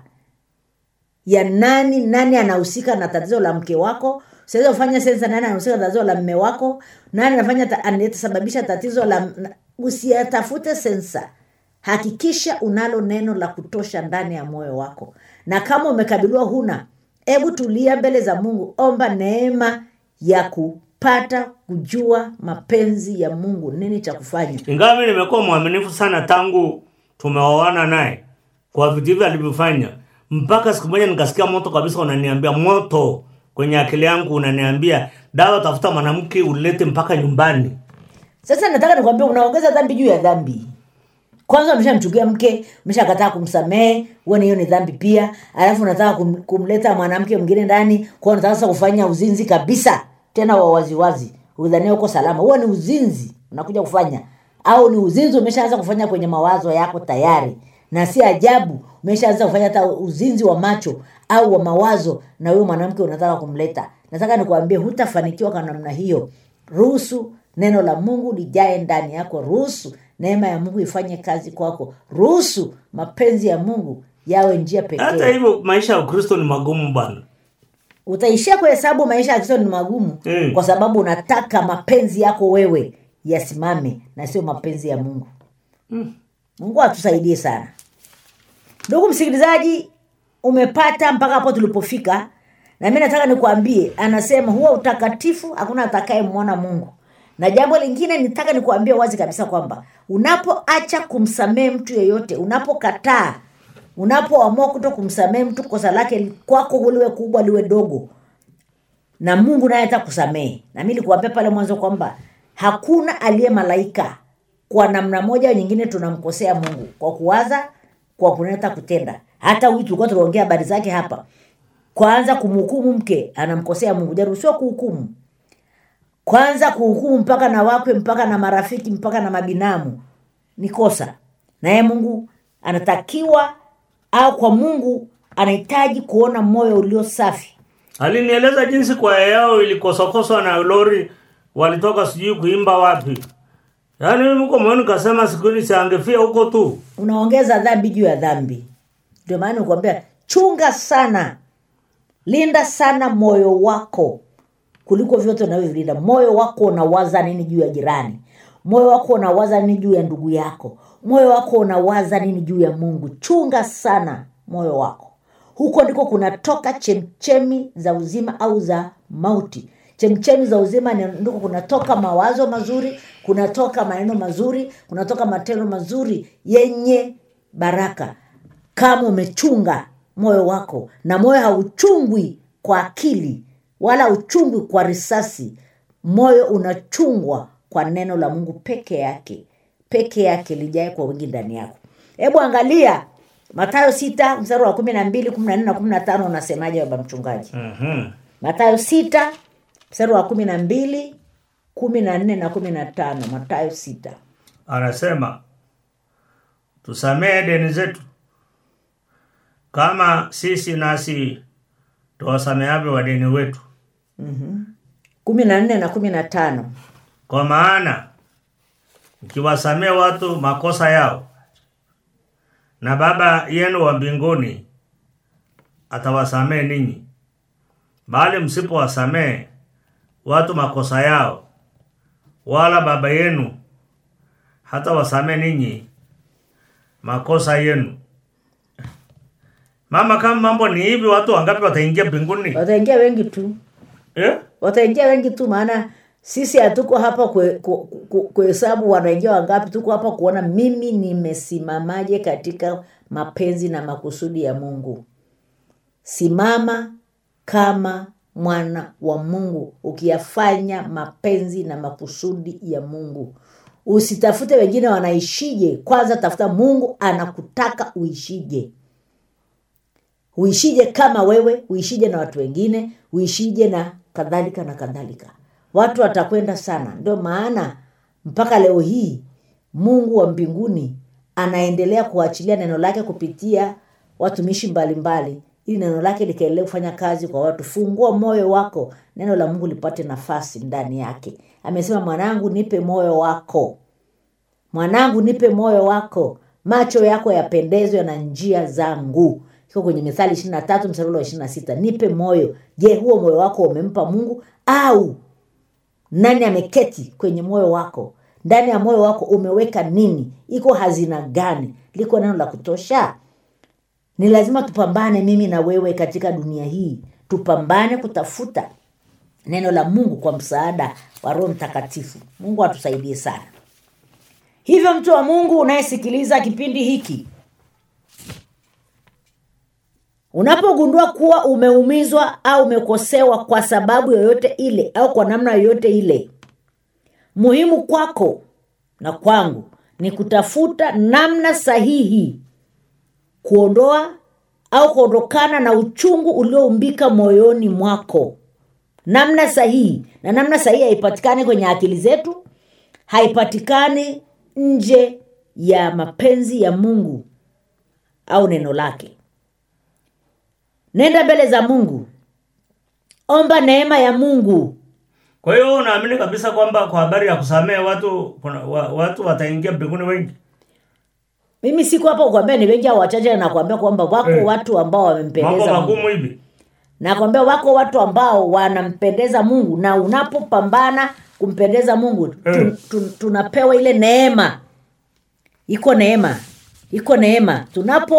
ya nani nani anahusika na tatizo la mke wako usiweze kufanya sensa nani anahusika na tatizo la mme wako nani anafanya ta, anasababisha tatizo la na- usiyatafute sensa hakikisha unalo neno la kutosha ndani ya moyo wako na kama umekabiliwa huna hebu tulia mbele za mungu omba neema ya kupata kujua mapenzi ya mungu nini cha kufanya ingawa mi nimekuwa mwaminifu sana tangu tumeoana naye kwa vitu hivyo alivyofanya mpaka siku moja nikasikia moto kabisa unaniambia moto kwenye akili yangu unaniambia dawa tafuta mwanamke ulete mpaka nyumbani sasa nataka nikwambia unaongeza dhambi juu ya dhambi kwanza umeshamchukia mke umeshakataa kumsamehe uone hiyo ni dhambi pia alafu unataka kum, kumleta mwanamke mwingine ndani kwao unataka sasa kufanya uzinzi kabisa tena wa waziwazi udhania uko salama huo ni uzinzi unakuja kufanya au ni uzinzi umeshaanza kufanya kwenye mawazo yako tayari na si ajabu umeshaanza kufanya hata uzinzi wa macho au wa mawazo na huyo mwanamke unataka kumleta nataka nikuambie hutafanikiwa kwa namna hiyo ruhusu neno la mungu lijae ndani yako ruhusu neema ya mungu ifanye kazi kwako ruhusu mapenzi ya mungu yawe njia hata pekee hivyo maisha ya ukristo ni magumu bwana utaishia kuhesabu maisha ya kristo ni magumu Mm. kwa sababu unataka mapenzi yako wewe yasimame na sio mapenzi ya mungu mungu atusaidie sana ndugu msikilizaji umepata mpaka hapo tulipofika na mi nataka nikuambie anasema huwa utakatifu hakuna atakayemwona mungu na jambo lingine nitaka nikuambie wazi kabisa kwamba unapoacha kumsamehe mtu yeyote unapokataa unapoamua kuto kumsamehe mtu kosa lake kwako liwe kubwa liwe dogo na mungu naye hata kusamehe na mi nikuambia pale mwanzo kwamba hakuna aliye malaika kwa namna moja au nyingine tunamkosea mungu kwa kuwaza kwa kuneta kutenda hata huyu tulikuwa tunaongea habari zake hapa kwanza kumhukumu mke anamkosea mungu jaruhusiwa kuhukumu kwanza kuhukumu mpaka na wakwe mpaka na marafiki mpaka na mabinamu ni kosa naye mungu anatakiwa au kwa mungu anahitaji kuona moyo ulio safi alinieleza jinsi kwaya yao ilikosokoswa na lori walitoka sijui kuimba wapi yaani mimi huko moyoni kasema siku hili siangefia huko tu unaongeza dhambi juu ya dhambi ndio maana nikuambia chunga sana linda sana moyo wako kuliko vyote unavyovilinda moyo wako unawaza nini juu ya jirani moyo wako unawaza nini juu ya ndugu yako moyo wako unawaza nini juu ya mungu chunga sana moyo wako huko ndiko kunatoka chemchemi za uzima au za mauti chemchemi za uzima ni- ndiko kunatoka mawazo mazuri kunatoka maneno mazuri kunatoka matendo mazuri yenye baraka kama umechunga moyo wako na moyo hauchungwi kwa akili wala hauchungwi kwa risasi moyo unachungwa kwa neno la mungu peke yake peke yake lijae kwa wingi ndani yako hebu angalia matayo sita mstari wa kumi na mbili kumi na nne na kumi na tano unasemaje baba mchungaji mm-hmm. matayo sita mstari wa kumi na mbili kumi na nne na kumi na tano matayo sita anasema tusamehe deni zetu kama sisi nasi tuwasamehavyo wadeni wetu kumi na nne na kumi na tano kwa maana mkiwasamehe watu makosa yao na baba yenu wa mbinguni atawasamehe ninyi bali msipowasamehe watu makosa yao wala baba yenu hata wasamehe ninyi makosa yenu mama kama mambo ni hivi watu wangapi wataingia mbinguni wataingia wengi tu eh? wataingia wengi tu maana sisi hatuko hapa kue- ku- ku- kuhesabu wanaingia wangapi tuko hapa kuona mimi nimesimamaje katika mapenzi na makusudi ya mungu simama kama mwana wa mungu ukiyafanya mapenzi na makusudi ya mungu usitafute wengine wanaishije kwanza tafuta mungu anakutaka uishije uishije kama wewe uishije na watu wengine uishije na kadhalika na kadhalika watu watakwenda sana ndio maana mpaka leo hii mungu wa mbinguni anaendelea kuachilia neno lake kupitia watumishi mbalimbali ili neno lake likaendelee kufanya kazi kwa watu fungua moyo wako neno la mungu lipate nafasi ndani yake amesema mwanangu nipe moyo wako mwanangu nipe moyo wako macho yako yapendezwe na njia zangu iko kwenye mithali ishiri na tatu mstari ule wa ishiri na sita nipe moyo je huo moyo wako umempa mungu au nani ameketi kwenye moyo wako ndani ya moyo wako umeweka nini iko hazina gani liko neno la kutosha ni lazima tupambane mimi na wewe katika dunia hii tupambane kutafuta neno la mungu kwa msaada wa roho mtakatifu mungu atusaidie sana hivyo mtu wa mungu unayesikiliza kipindi hiki unapogundua kuwa umeumizwa au umekosewa kwa sababu yoyote ile au kwa namna yoyote ile muhimu kwako na kwangu ni kutafuta namna sahihi kuondoa au kuondokana na uchungu ulioumbika moyoni mwako namna sahihi na namna sahihi haipatikani kwenye akili zetu haipatikani nje ya mapenzi ya mungu au neno lake nenda mbele za mungu omba neema ya mungu kwa hiyo wewe unaamini kabisa kwamba kwa habari ya kusamehe watu kuna, wa, watu wataingia mbinguni wengi mimi siko hapa kukwambia ni wengi au wachache nakwambia kwamba wako Eh. watu ambao mambo wamempendeza mungu magumu hivi nakwambia wako watu ambao wanampendeza mungu na unapopambana kumpendeza mungu tu, Mm. tu, tunapewa ile neema iko neema iko neema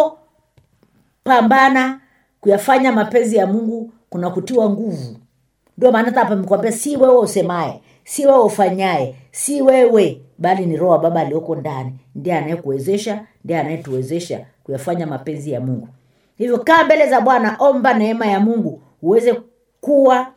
tunapopambana kuyafanya mapenzi ya mungu kuna kutiwa nguvu ndio maana hata hapa nimekwambia si wewe usemaye si wewe ufanyaye si wewe bali ni roho wa baba aliyoko ndani ndiye anayekuwezesha ndiye anayetuwezesha kuyafanya mapenzi ya mungu hivyo kaa mbele za bwana omba neema ya mungu uweze kuwa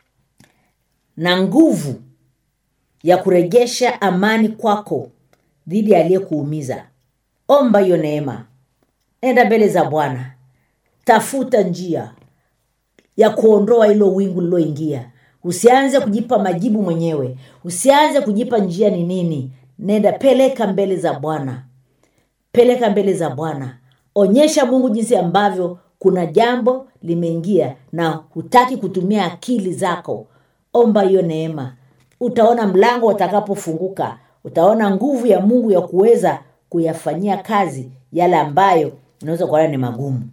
na nguvu ya kurejesha amani kwako dhidi ya aliyekuumiza omba hiyo neema enda mbele za bwana tafuta njia ya kuondoa hilo wingu liloingia usianze kujipa majibu mwenyewe usianze kujipa njia ni nini nenda peleka mbele za bwana peleka mbele za bwana onyesha mungu jinsi ambavyo kuna jambo limeingia na hutaki kutumia akili zako omba hiyo neema utaona mlango utakapofunguka utaona nguvu ya mungu ya kuweza kuyafanyia kazi yale ambayo unaweza kuona ni magumu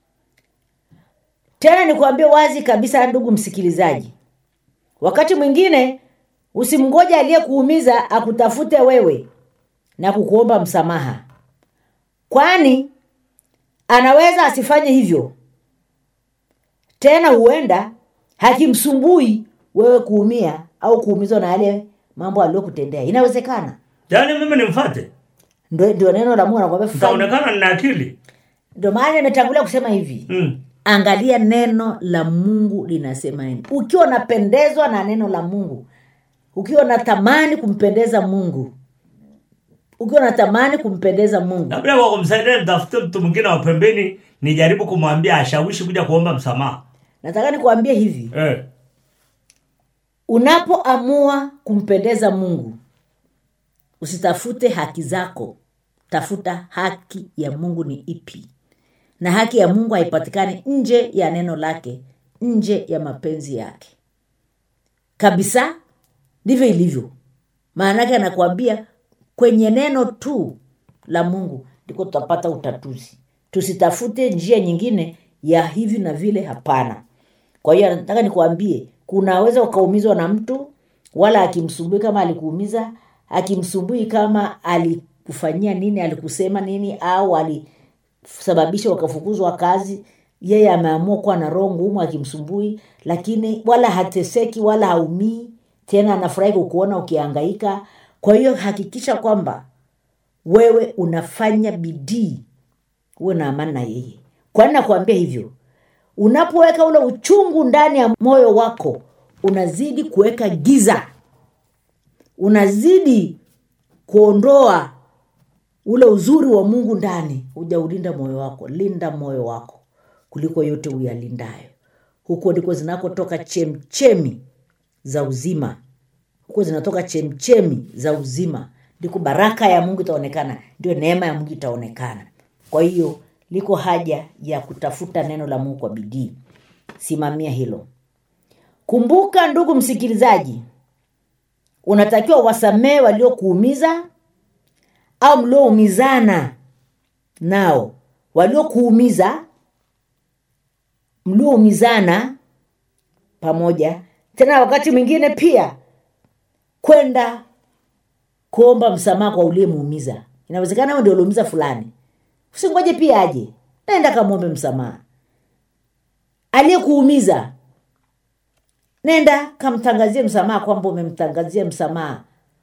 tena nikuambie wazi kabisa ndugu msikilizaji wakati mwingine usimngoja aliyekuumiza akutafute wewe na kukuomba msamaha kwani anaweza asifanye hivyo tena huenda hakimsumbui wewe kuumia au kuumizwa na yale mambo aliyokutendea inawezekana yaani mimi nimfate ndio ndio neno la mungu anakwambia fanya- nitaonekana nina akili ndio maana nimetangulia kusema hivi mm. angalia neno la mungu linasema nini ukiwa unapendezwa na neno la mungu ukiwa unatamani kumpendeza mungu ukiwa unatamani kumpendeza mungu labda kwa kumsaidia nitafute mtu mwingine wa pembeni nijaribu kumwambia ashawishi kuja kuomba msamaha nataka nikuambie hivi eh. unapoamua kumpendeza mungu usitafute haki zako tafuta haki ya mungu ni ipi na haki ya mungu haipatikani nje ya neno lake nje ya mapenzi yake kabisa ndivyo ilivyo maanake anakuambia kwenye neno tu la mungu ndiko tutapata utatuzi tusitafute njia nyingine ya hivi na vile hapana kwa hiyo nataka nikuambie kunaweza ukaumizwa na mtu wala akimsumbui kama alikuumiza akimsumbui kama alikufanyia nini alikusema nini au alisababisha ukafukuzwa kazi yeye ameamua kuwa na roho ngumu akimsumbui lakini wala hateseki wala haumii tena anafurahi kukuona ukiangaika kwa hiyo hakikisha kwamba wewe unafanya bidii uwe na amani na yeye kwani nakuambia hivyo unapoweka ule uchungu ndani ya moyo wako unazidi kuweka giza unazidi kuondoa ule uzuri wa mungu ndani hujaulinda moyo wako linda moyo wako kuliko yote uyalindayo huko ndiko zinakotoka chemchemi za uzima kuwa zinatoka chemchemi za uzima ndiko baraka ya mungu itaonekana ndio neema ya mungu itaonekana kwa hiyo liko haja ya kutafuta neno la mungu kwa bidii simamia hilo kumbuka ndugu msikilizaji unatakiwa wasamehe waliokuumiza au mlioumizana nao waliokuumiza mlioumizana pamoja tena wakati mwingine pia kwenda kuomba msamaha kwa uliyemuumiza inawezekana wewe ndio uliumiza fulani usingoje pia aje naenda kamwombe msamaha aliyekuumiza nenda kamtangazie msamaha kwamba umemtangazia msamaha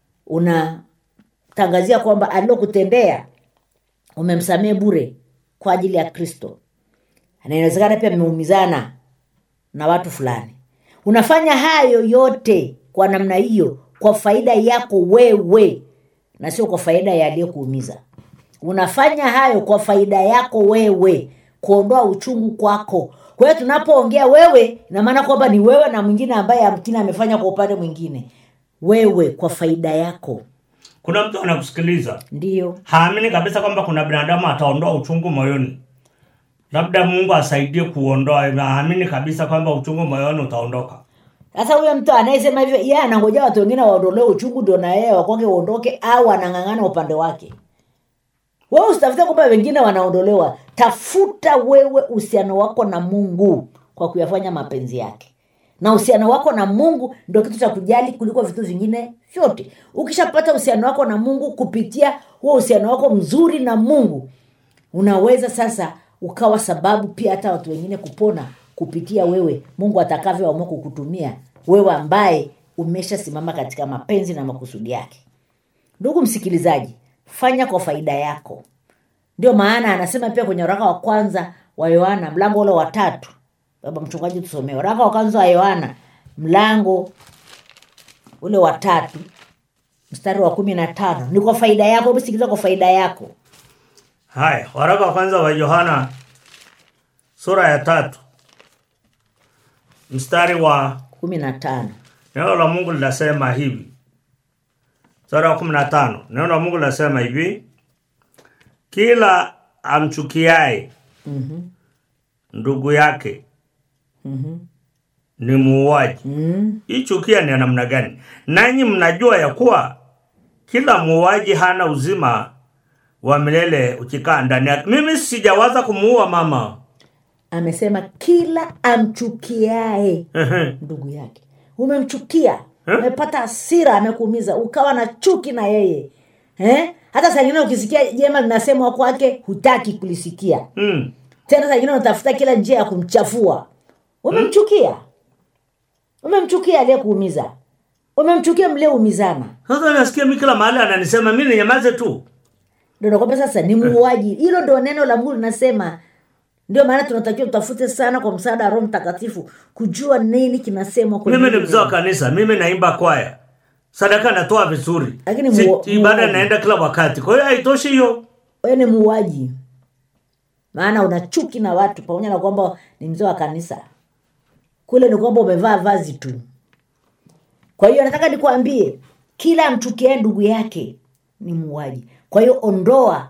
unatangazia kwamba alilokutendea umemsamehe bure kwa ajili ya kristo na inawezekana pia mmeumizana na watu fulani unafanya hayo yote kwa namna hiyo kwa faida yako wewe na sio kwa faida ya aliyekuumiza unafanya hayo kwa faida yako wewe kuondoa uchungu kwako kwa hiyo tunapoongea wewe ina maana kwamba ni wewe na mwingine ambaye amkini amefanya kwa upande mwingine wewe kwa faida yako kuna mtu anakusikiliza ndiyo haamini kabisa kwamba kuna binadamu ataondoa uchungu moyoni labda mungu asaidie kuondoa haamini kabisa kwamba uchungu moyoni utaondoka sasa huyo mtu anayesema hivyo yeye anangoja watu wengine waondolee uchungu ndio na yeye wakwake uondoke au anang'ang'ana upande wake wewe usitafute kwamba wengine wanaondolewa tafuta wewe uhusiano wako na mungu kwa kuyafanya mapenzi yake na uhusiano wako na mungu ndio kitu cha kujali kuliko vitu vingine vyote ukishapata uhusiano wako na mungu kupitia huo uhusiano wako mzuri na mungu unaweza sasa ukawa sababu pia hata watu wengine kupona kupitia wewe mungu atakavyoamua kukutumia wewe ambaye umeshasimama katika mapenzi na makusudi yake ndugu msikilizaji fanya kwa faida yako ndio maana anasema pia kwenye waraka wa kwanza wa yohana mlango ule wa tatu baba mchungaji tusomee waraka wa kwanza wa yohana mlango ule wa tatu mstari wa kumi na tano ni kwa faida yako hebu sikiliza kwa faida yako haya waraka wa kwanza wa yohana sura ya tatu mstari wa kumi na tano neno la mungu linasema hivi mstari wa kumi na tano neno la mungu linasema hivi kila amchukiaye Mhm, ndugu yake mhm, ni muuaji mhm. hii chukia ni ya namna gani nanyi mnajua ya kuwa kila muuaji hana uzima wa milele ukikaa ndani yake mimi sijawaza kumuua mama amesema kila amchukiae Ehe. ndugu yake umemchukia Eh? umepata hasira amekuumiza ukawa na chuki na yeye eh? hata saa ingine ukisikia jema linasemwa kwake hutaki kulisikia Mm. tena saa ingine unatafuta kila njia ya kumchafua umemchukia umemchukia aliyekuumiza umemchukia mlioumizana sasa nasikia mi kila mahali ananisema mi ninyamaze tu ndio nakwambia sasa ni muuaji hilo ndio neno la mungu linasema ndio maana tunatakiwa tutafute sana kwa msaada wa roho mtakatifu kujua nini kinasemwa kwenye mimi ni hili mzee wa neno. kanisa mimi naimba kwaya sadaka natoa vizuri Lakini Si- muo- ibada muoaji. naenda kila wakati kwa hiyo haitoshi hiyo wewe ni muuaji maana una chuki na watu pamoja na kwamba ni mzee wa kanisa kule ni kwamba umevaa vazi tu kwa hiyo nataka nikuambie kila amchukiae ndugu yake ni muuaji kwa hiyo ondoa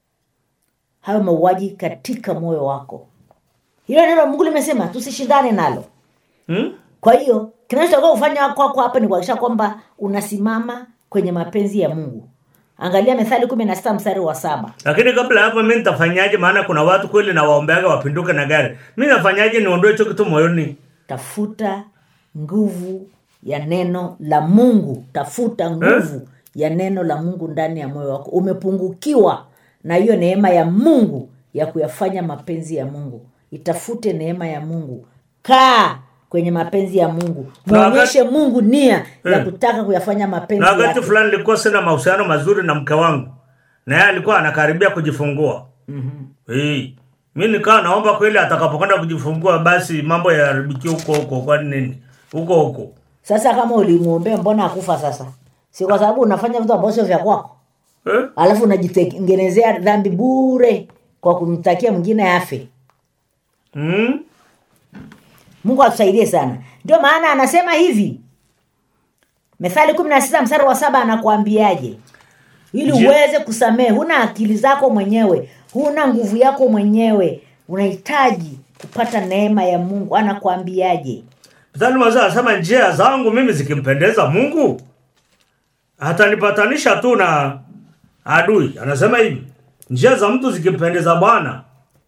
hayo mauaji katika moyo wako hilo neno la mungu limesema tusishindane nalo hmm? kwa hiyo kinachotakiwa kufanya kwako hapa ni kuhakikisha kwamba unasimama kwenye mapenzi ya mungu angalia methali kumi na sita mstari wa saba lakini kabla ya hapo mi nitafanyaje maana kuna watu kweli na waombeaga wapinduke na gari mi nafanyaje niondoe hicho kitu moyoni tafuta nguvu ya neno la mungu tafuta nguvu ya neno la mungu ndani ya moyo wako umepungukiwa na hiyo neema ya mungu ya kuyafanya mapenzi ya mungu itafute neema ya mungu kaa kwenye mapenzi ya mungu Na wakati- mwonyeshe mungu nia ya Eh. kutaka kuyafanya mapenzi na wakati yake fulani nilikuwa sina mahusiano mazuri na mke wangu na yeye alikuwa anakaribia kujifungua mm-hmm. mi nikawa naomba kweli atakapokwenda kujifungua basi mambo yaharibikie huko huko kwani nini huko huko sasa kama ulimwombea mbona akufa sasa si kwa sababu unafanya vitu ambavyo sio vya kwako eh? alafu unajitengenezea dhambi bure kwa kumtakia mwingine afe mm? mungu atusaidie sana ndio maana anasema hivi methali kumi na sita mstari wa saba anakuambiaje ili Njia- uweze kusamehe huna akili zako mwenyewe huna nguvu yako mwenyewe unahitaji kupata neema ya mungu anakuambiaje mithali mazee anasema njia zangu mimi zikimpendeza mungu atanipatanisha tu na adui anasema hivi njia za mtu zikimpendeza bwana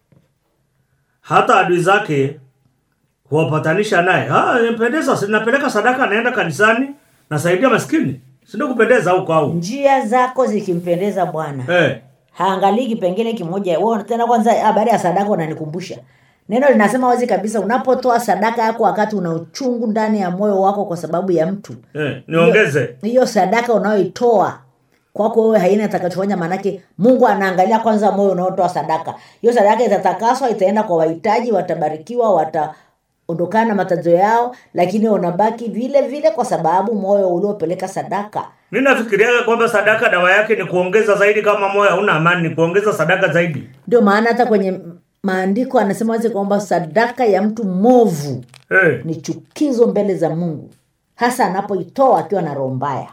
hata adui zake huwapatanisha naye Ah, impendeza si- napeleka sadaka naenda kanisani nasaidia maskini sindo kupendeza huko au njia zako zikimpendeza bwana eh. haangalii kipengele kimoja Wewe tena kwanza habari ya sadaka unanikumbusha neno linasema wazi kabisa unapotoa sadaka yako wakati una uchungu ndani ya moyo wako kwa sababu ya mtu Eh. niongeze hiyo sadaka unayoitoa kwako wewe haina itakachofanya maanake mungu anaangalia kwanza moyo unaotoa sadaka hiyo sadaka itatakaswa itaenda kwa wahitaji watabarikiwa wataondokana na matatizo yao lakini unabaki vile vile kwa sababu moyo uliopeleka sadaka mi nafikiriaga kwamba sadaka dawa yake ni kuongeza zaidi kama moyo hauna amani ni kuongeza sadaka zaidi ndio maana hata kwenye maandiko anasema wazi kwamba sadaka ya mtu movu eh. ni chukizo mbele za mungu hasa anapoitoa akiwa na roho mbaya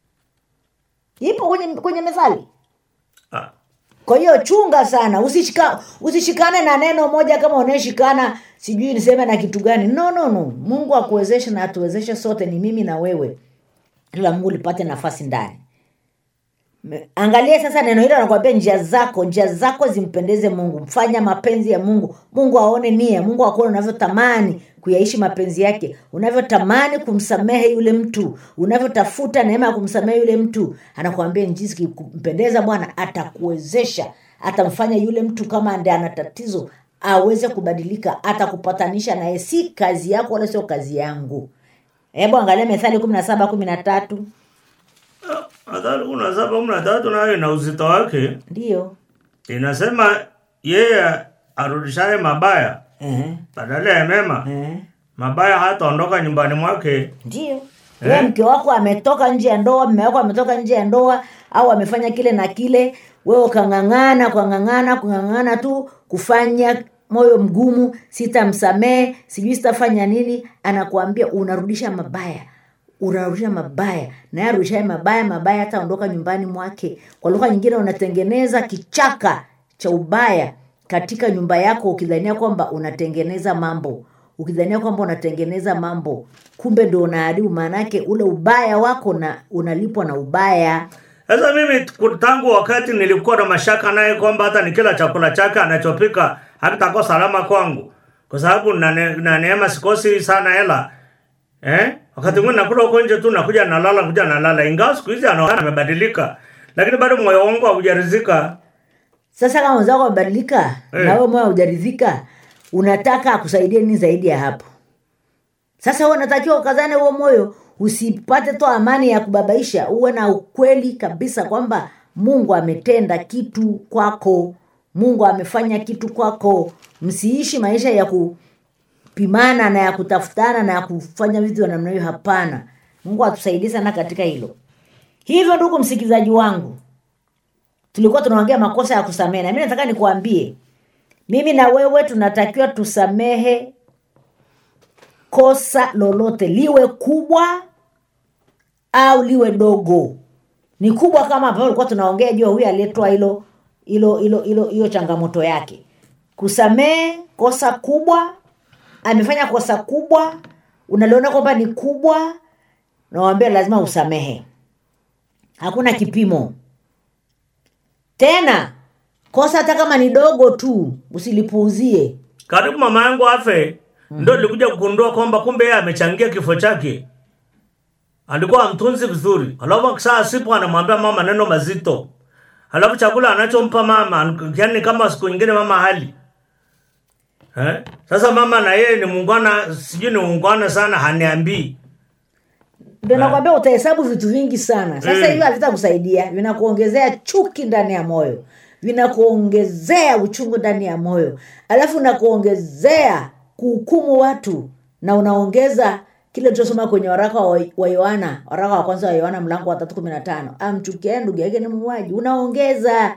ipo kwenye, kwenye methali ah. kwa hiyo chunga sana usishika, usishikane na neno moja kama unaeshikana sijui niseme na kitu gani no no no mungu akuwezeshe na atuwezeshe sote ni mimi na wewe ila mungu lipate nafasi ndani Me- angalia sasa neno hilo anakuambia njia zako njia zako zimpendeze mungu fanya mapenzi ya mungu mungu aone nia mungu akuone unavyotamani kuyaishi mapenzi yake unavyotamani kumsamehe yule mtu unavyotafuta neema ya kumsamehe yule mtu anakuambia njisi kimpendeza bwana atakuwezesha atamfanya yule mtu kama ndi ana tatizo aweze kubadilika atakupatanisha naye si kazi yako wala sio kazi yangu hebu angalia methali kumi na saba kumi na tatu Adhari kuna saba kumi na tatu nayo ina uzito wake ndiyo inasema yeye arudishaye mabaya Ehe, badala ya mema ehe. mabaya hataondoka nyumbani mwake ndio wewe mke wako ametoka nje ya ndoa mme wako ametoka nje ya ndoa au amefanya kile na kile wewe ukang'ang'ana kung'ang'ana kung'ang'ana tu kufanya moyo mgumu sitamsamehe sijui sitafanya nini anakuambia unarudisha mabaya unarudisha mabaya naye arudishaye mabaya mabaya hataondoka nyumbani mwake kwa lugha nyingine unatengeneza kichaka cha ubaya katika nyumba yako ukidhania kwamba unatengeneza mambo ukidhania kwamba unatengeneza mambo kumbe ndo unaharibu maanake ule ubaya wako na unalipwa na ubaya sasa mimi ku- tangu wakati nilikuwa na mashaka naye kwamba hata nikila chakula chake anachopika hakitakuwa salama kwangu kwa sababu na ne- na neema sikosi sana hela eh? wakati mwingine nakula huko nje tu nakuja nalala kuja nalala ingawa siku hizi anaonekana amebadilika lakini bado moyo wangu haujarizika sasa kama wenzako wamebadilika Eh. na wewe moyo haujaridhika unataka akusaidie nini zaidi ya hapo sasa huwe unatakiwa ukazane huo moyo usipate tu amani ya kubabaisha uwe na ukweli kabisa kwamba mungu ametenda kitu kwako mungu amefanya kitu kwako msiishi maisha ya kupimana na ya kutafutana na ya kufanya vitu vya namna hiyo hapana mungu atusaidie sana katika hilo hivyo ndugu msikilizaji wangu tulikuwa tunaongea makosa ya kusamehe na mi nataka nikuambie mimi na wewe tunatakiwa tusamehe kosa lolote liwe kubwa au liwe dogo ni kubwa kama ambavyo ulikuwa tunaongea juu ya huyu aliyetoa hilo hilo hilo hilo hiyo changamoto yake kusamehe kosa kubwa amefanya kosa kubwa unaliona kwamba ni kubwa nawambia lazima usamehe hakuna kipimo tena kosa hata kama ni dogo tu usilipuuzie karibu mama yangu afe ndo nilikuja kugundua kwamba kumbe yeye amechangia kifo chake alikuwa amtunzi vizuri alafu saa sipo anamwambia mama maneno mazito alafu chakula anachompa mama yani kama siku nyingine mama hali eh? sasa mama na yeye ni muungwana sijui ni muungwana sana haniambii ndio nakwambia utahesabu vitu vingi sana sasa Mm. hivyo havitakusaidia vinakuongezea chuki ndani ya moyo vinakuongezea uchungu ndani ya moyo alafu unakuongezea kuhukumu watu na unaongeza kile tulichosoma kwenye waraka wa wa yohana waraka wa kwanza wa yohana mlango wa tatu kumi na tano amchukiae ndugu yake ni muuaji unaongeza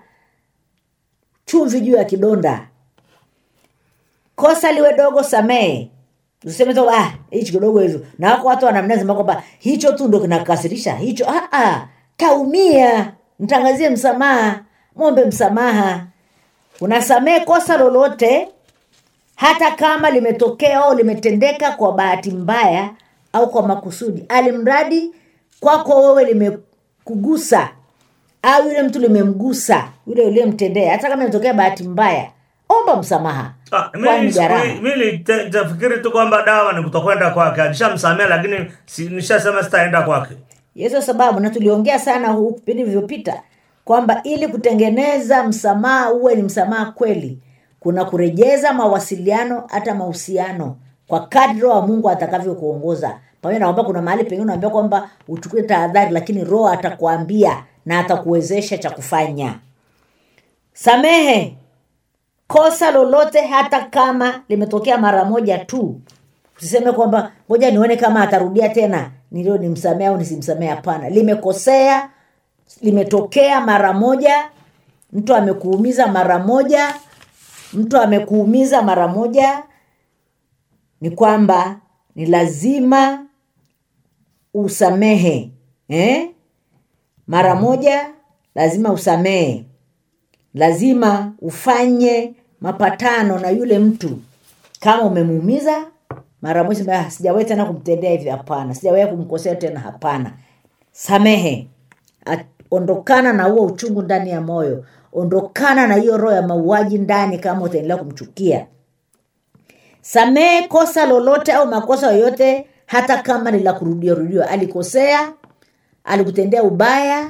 chumvi juu ya kidonda kosa liwe dogo samehe useme tu ah hichi kidogo hizo na wako watu wanamnasema kwamba hicho tu ndo kinakasirisha hicho ah, ah, kaumia mtangazie msamaha mwombe msamaha unasamehe kosa lolote hata kama limetokea au limetendeka kwa bahati mbaya au kwa makusudi alimradi kwako wewe limekugusa au yule mtu limemgusa yule uliyemtendea hata kama imetokea bahati mbaya omba msamaha Ah, kwani mimi gharama siku- mimi nita- nitafikiri tu kwamba dawa ni kutokwenda kwake alishamsamea lakini si, nishasema sitaenda kwake hizo sababu na tuliongea sana huu vipindi vilivyopita kwamba ili kutengeneza msamaha uwe ni msamaha kweli kuna kurejeza mawasiliano hata mahusiano kwa kadri roho wa mungu atakavyokuongoza pamoja na kwamba kuna mahali pengine unaambia kwamba uchukue tahadhari lakini roho atakuambia na atakuwezesha cha kufanya samehe kosa lolote hata kama limetokea mara moja tu usiseme kwamba ngoja nione kama atarudia tena nilio nimsamea au nisimsamee hapana limekosea limetokea mara moja mtu amekuumiza mara moja mtu amekuumiza mara moja ni kwamba ni lazima usamehe eh? mara moja lazima usamehe lazima ufanye mapatano na yule mtu kama umemuumiza mara moja sema, "Ah, sijawahi tena kumtendea hivi hapana sijawahi kumkosea tena hapana samehe At- ondokana na huo uchungu ndani ya moyo ondokana na hiyo roho ya mauaji ndani kama utaendelea kumchukia samehe kosa lolote au makosa yoyote hata kama ni la kurudia rudiwa alikosea alikutendea ubaya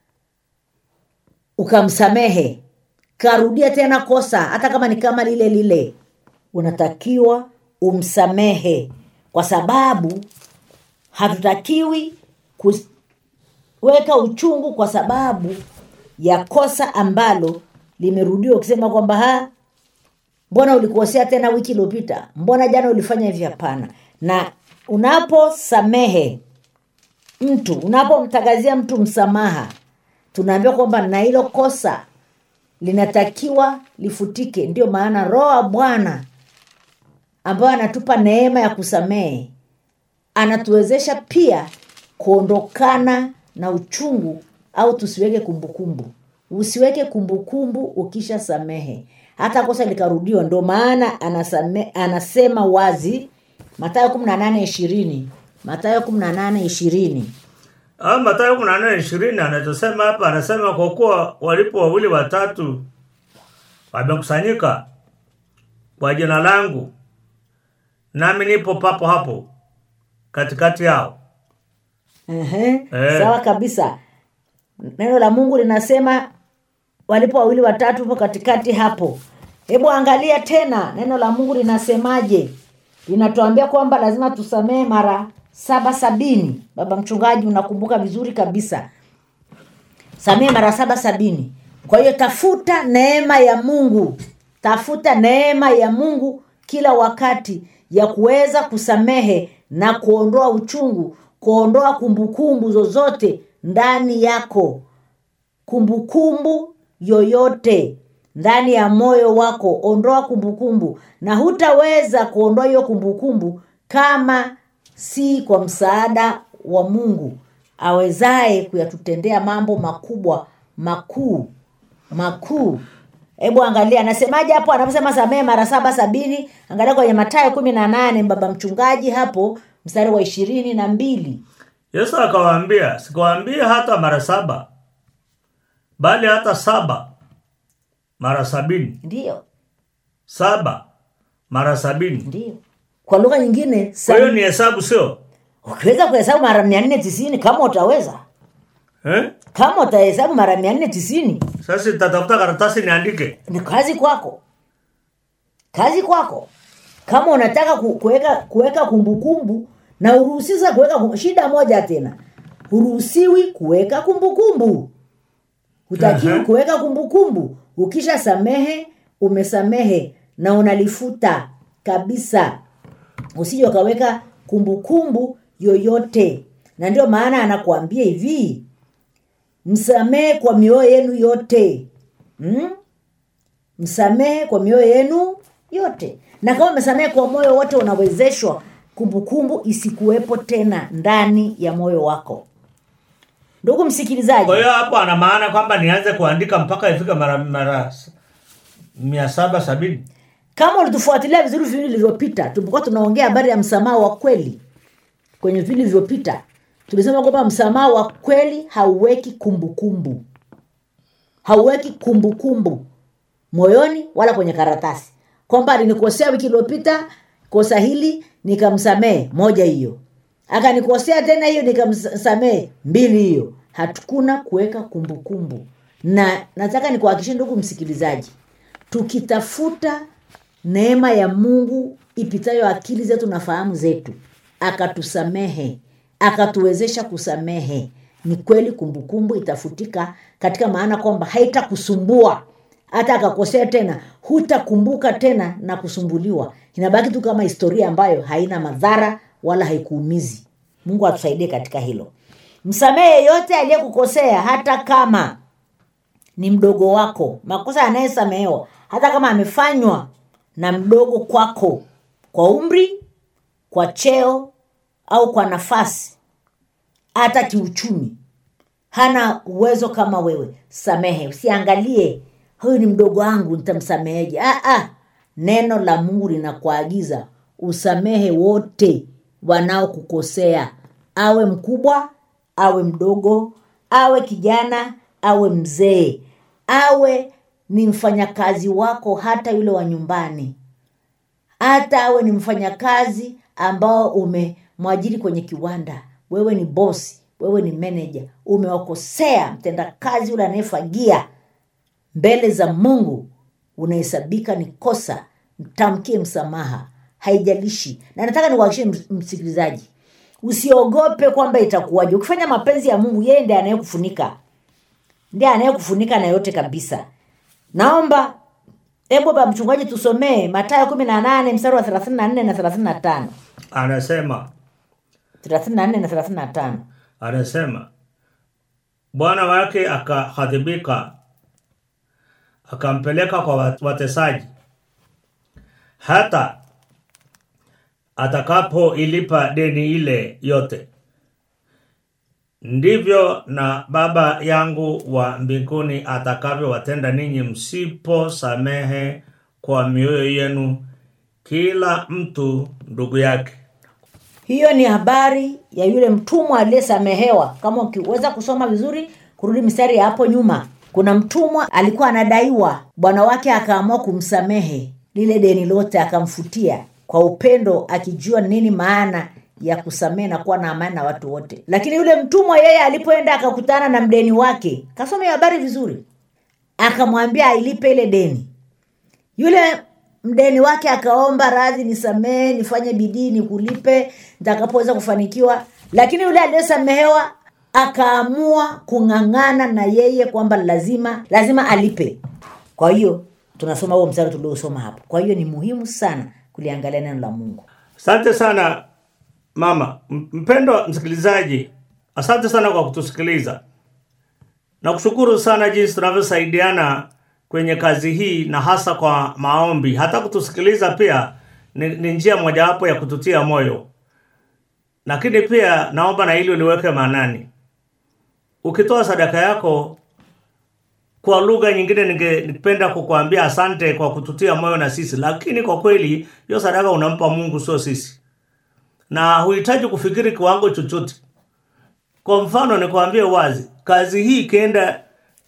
ukamsamehe karudia tena kosa hata kama ni kama lile lile unatakiwa umsamehe kwa sababu hatutakiwi kuweka uchungu kwa sababu ya kosa ambalo limerudiwa ukisema kwamba ha mbona ulikosea tena wiki iliyopita mbona jana ulifanya hivi hapana na unaposamehe mtu unapomtangazia mtu msamaha tunaambiwa kwamba na hilo kosa linatakiwa lifutike ndio maana roho wa bwana ambayo anatupa neema ya kusamehe anatuwezesha pia kuondokana na uchungu au tusiweke kumbukumbu usiweke kumbukumbu ukisha samehe hata kosa likarudiwa ndo maana anasame, anasema wazi matayo kumi na nane ishirini matayo kumi na nane ishirini Ah, Mathayo kumi na nane ishirini anachosema hapa, anasema kwa kuwa walipo wawili watatu wamekusanyika kwa jina langu, nami nipo papo hapo katikati yao. Ehe, Eh. sawa kabisa neno la mungu linasema walipo wawili watatu po katikati hapo hebu angalia tena neno la mungu linasemaje linatuambia kwamba lazima tusamehe mara saba sabini baba mchungaji unakumbuka vizuri kabisa samehe mara saba sabini kwa hiyo tafuta neema ya mungu tafuta neema ya mungu kila wakati ya kuweza kusamehe na kuondoa uchungu kuondoa kumbukumbu zozote ndani yako kumbukumbu yoyote ndani ya moyo wako ondoa kumbukumbu na hutaweza kuondoa hiyo kumbukumbu kama si kwa msaada wa mungu awezaye kuyatutendea mambo makubwa makuu makuu hebu angalia anasemaje hapo anaposema samehe mara saba sabini angalia kwenye matayo kumi na nane baba mchungaji hapo mstari wa ishirini na mbili Yesu akawaambia, sikuwaambia hata mara saba, bali hata saba mara sabini, ndiyo saba mara sabini. ndiyo kwa lugha nyingine Kwa hiyo sab- ni hesabu, sio ukiweza kuhesabu mara mia nne tisini kama utaweza eh? kama utahesabu mara mia nne tisini Sasa nitatafuta karatasi niandike. ni kazi kwako kazi kwako kama unataka ku- kuweka kuweka kumbukumbu na uruhusiwi sasa kuweka kum- shida moja tena huruhusiwi kuweka kumbukumbu hutakiwi Aha. kuweka kumbukumbu ukisha samehe umesamehe na unalifuta kabisa usije ukaweka kumbukumbu yoyote na ndio maana anakuambia hivi msamehe kwa mioyo yenu yote hmm? msamehe kwa mioyo yenu yote na na kama umesamehe kwa moyo wote unawezeshwa kumbukumbu isikuwepo tena ndani ya moyo wako ndugu msikilizaji kwa hiyo hapo ana maana kwamba nianze kuandika mpaka ifike mara mara s- mia saba sabini kama ulitufuatilia vizuri vipindi vilivyopita tulipokuwa tunaongea habari ya msamaha wa kweli kwenye vipindi vilivyopita tulisema kwamba msamaha wa kweli hauweki kumbukumbu hauweki kumbukumbu moyoni wala kwenye karatasi kwamba alinikosea wiki iliyopita kosa hili nikamsamehe moja hiyo akanikosea tena hiyo nikamsamehe mbili hiyo hatukuna kuweka kumbukumbu na nataka nikuhakikishie ndugu msikilizaji tukitafuta neema ya mungu ipitayo akili zetu na fahamu zetu akatusamehe akatuwezesha kusamehe ni kweli kumbukumbu itafutika katika maana kwamba haitakusumbua hata akakosea tena hutakumbuka tena na kusumbuliwa inabaki tu kama historia ambayo haina madhara wala haikuumizi mungu atusaidie katika hilo msamehe yeyote aliyekukosea hata kama ni mdogo wako makosa yanayesamehewa hata kama amefanywa na mdogo kwako kwa umri kwa cheo au kwa nafasi hata kiuchumi hana uwezo kama wewe samehe usiangalie huyu ni mdogo wangu nitamsameheje ah, ah. neno la mungu linakuagiza usamehe wote wanaokukosea awe mkubwa awe mdogo awe kijana awe mzee awe ni mfanyakazi wako hata yule wa nyumbani hata awe ni mfanyakazi ambao umemwajiri kwenye kiwanda wewe ni bosi wewe ni meneja umewakosea mtendakazi yule anayefagia mbele za mungu unahesabika ni kosa mtamkie msamaha haijalishi na nataka nikuhakikishie ms- msikilizaji usiogope kwamba itakuwaje ukifanya mapenzi ya mungu yeye ndiye anayekufunika ndiye anayekufunika na yote kabisa naomba hebu ba mchungaji tusomee matayo kumi na nane mstari wa thelathini na nne na thelathini na tano anasema thelathini na nne na thelathini na tano anasema bwana wake akahadhibika akampeleka kwa wat- watesaji hata atakapoilipa deni ile yote ndivyo na baba yangu wa mbinguni atakavyowatenda ninyi msiposamehe kwa mioyo yenu kila mtu ndugu yake hiyo ni habari ya yule mtumwa aliyesamehewa kama ukiweza kusoma vizuri kurudi mistari ya hapo nyuma kuna mtumwa alikuwa anadaiwa bwana wake akaamua kumsamehe lile deni lote akamfutia kwa upendo akijua nini maana ya kusamehe na kuwa na amani na watu wote lakini yule mtumwa yeye alipoenda akakutana na mdeni wake kasoma hiyo habari vizuri akamwambia ailipe ile deni yule mdeni wake akaomba radhi nisamehe nifanye bidii nikulipe nitakapoweza kufanikiwa lakini yule aliyesamehewa akaamua kung'ang'ana na yeye kwamba lazima lazima alipe kwa hiyo tunasoma huo mstari tuliosoma hapo kwa hiyo ni muhimu sana kuliangalia neno la mungu asante sana mama M- mpendwa msikilizaji asante sana kwa kutusikiliza na kushukuru sana jinsi tunavyosaidiana kwenye kazi hii na hasa kwa maombi hata kutusikiliza pia ni, ni njia mojawapo ya kututia moyo lakini pia naomba na hili uliweke maanani ukitoa sadaka yako kwa lugha nyingine ningependa kukuambia asante kwa kututia moyo na sisi lakini kwa kweli hiyo sadaka unampa mungu sio sisi na huhitaji kufikiri kiwango chochote kwa mfano nikwambie wazi kazi hii ikienda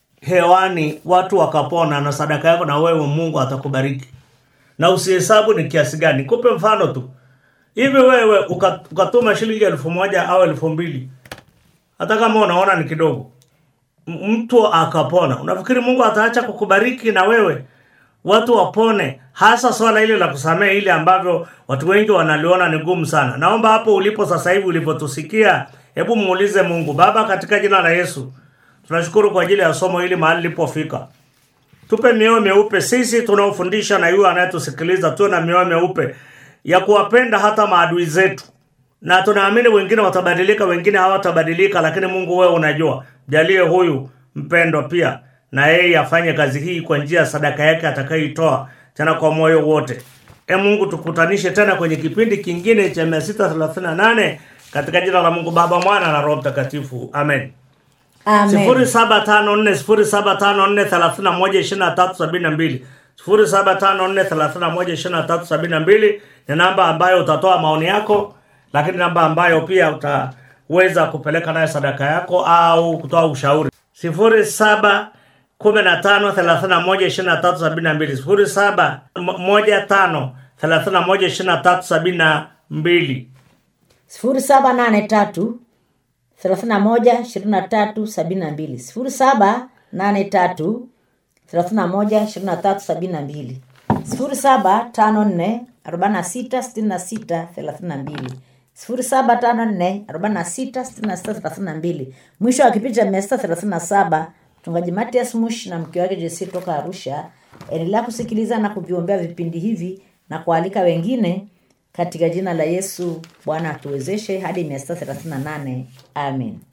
hewani watu wakapona na sadaka yako na wewe mungu atakubariki na usihesabu ni kiasi gani kupe mfano tu hivi wewe uka- ukatuma shilingi elfu moja au elfu mbili hata kama unaona ni kidogo M- mtu akapona unafikiri mungu ataacha kukubariki na wewe watu wapone hasa swala hili la kusamehe ile ambavyo watu wengi wanaliona ni gumu sana naomba hapo ulipo sasa hivi ulivyotusikia hebu muulize mungu baba katika jina la yesu tunashukuru kwa ajili ya somo hili mahali lilipofika tupe mioyo meupe sisi tunaofundisha na yule anayetusikiliza tuwe na mioyo meupe ya kuwapenda hata maadui zetu na tunaamini wengine watabadilika wengine hawatabadilika lakini mungu wewe unajua jalie huyu mpendwa pia na yeye afanye kazi hii kwa njia ya sadaka yake atakayoitoa tena kwa moyo wote e mungu tukutanishe tena kwenye kipindi kingine cha 638 katika jina la mungu baba mwana na roho mtakatifu amen sifuri amen saba tano nne sifuri saba tano nne thelathini na moja ishirini na tatu sabini na mbili sifuri saba tano nne thelathini na moja ishirini na tatu sabini na mbili ni namba ambayo utatoa maoni yako lakini namba ambayo pia utaweza kupeleka nayo sadaka yako au kutoa ushauri sifuri saba kumi na tano thelathini na moja ishirini na tatu sabini na mbili sifuri saba mo- moja tano thelathini na moja ishirini na tatu sabini na mbili sifuri saba nane tatu thelathini na moja ishirini na tatu sabini na mbili sifuri saba nane tatu thelathini na moja ishirini na tatu sabini na mbili sifuri saba tano nne arobaini na sita sitini na sita thelathini na mbili sifuri saba tano nne arobaini na sita sitini na sita thelathini na mbili mwisho wa kipindi cha mia sita thelathini na saba mchungaji matias mush na mke wake jesi toka arusha endelea kusikiliza na kuviombea vipindi hivi na kualika wengine katika jina la yesu bwana atuwezeshe hadi 638 amen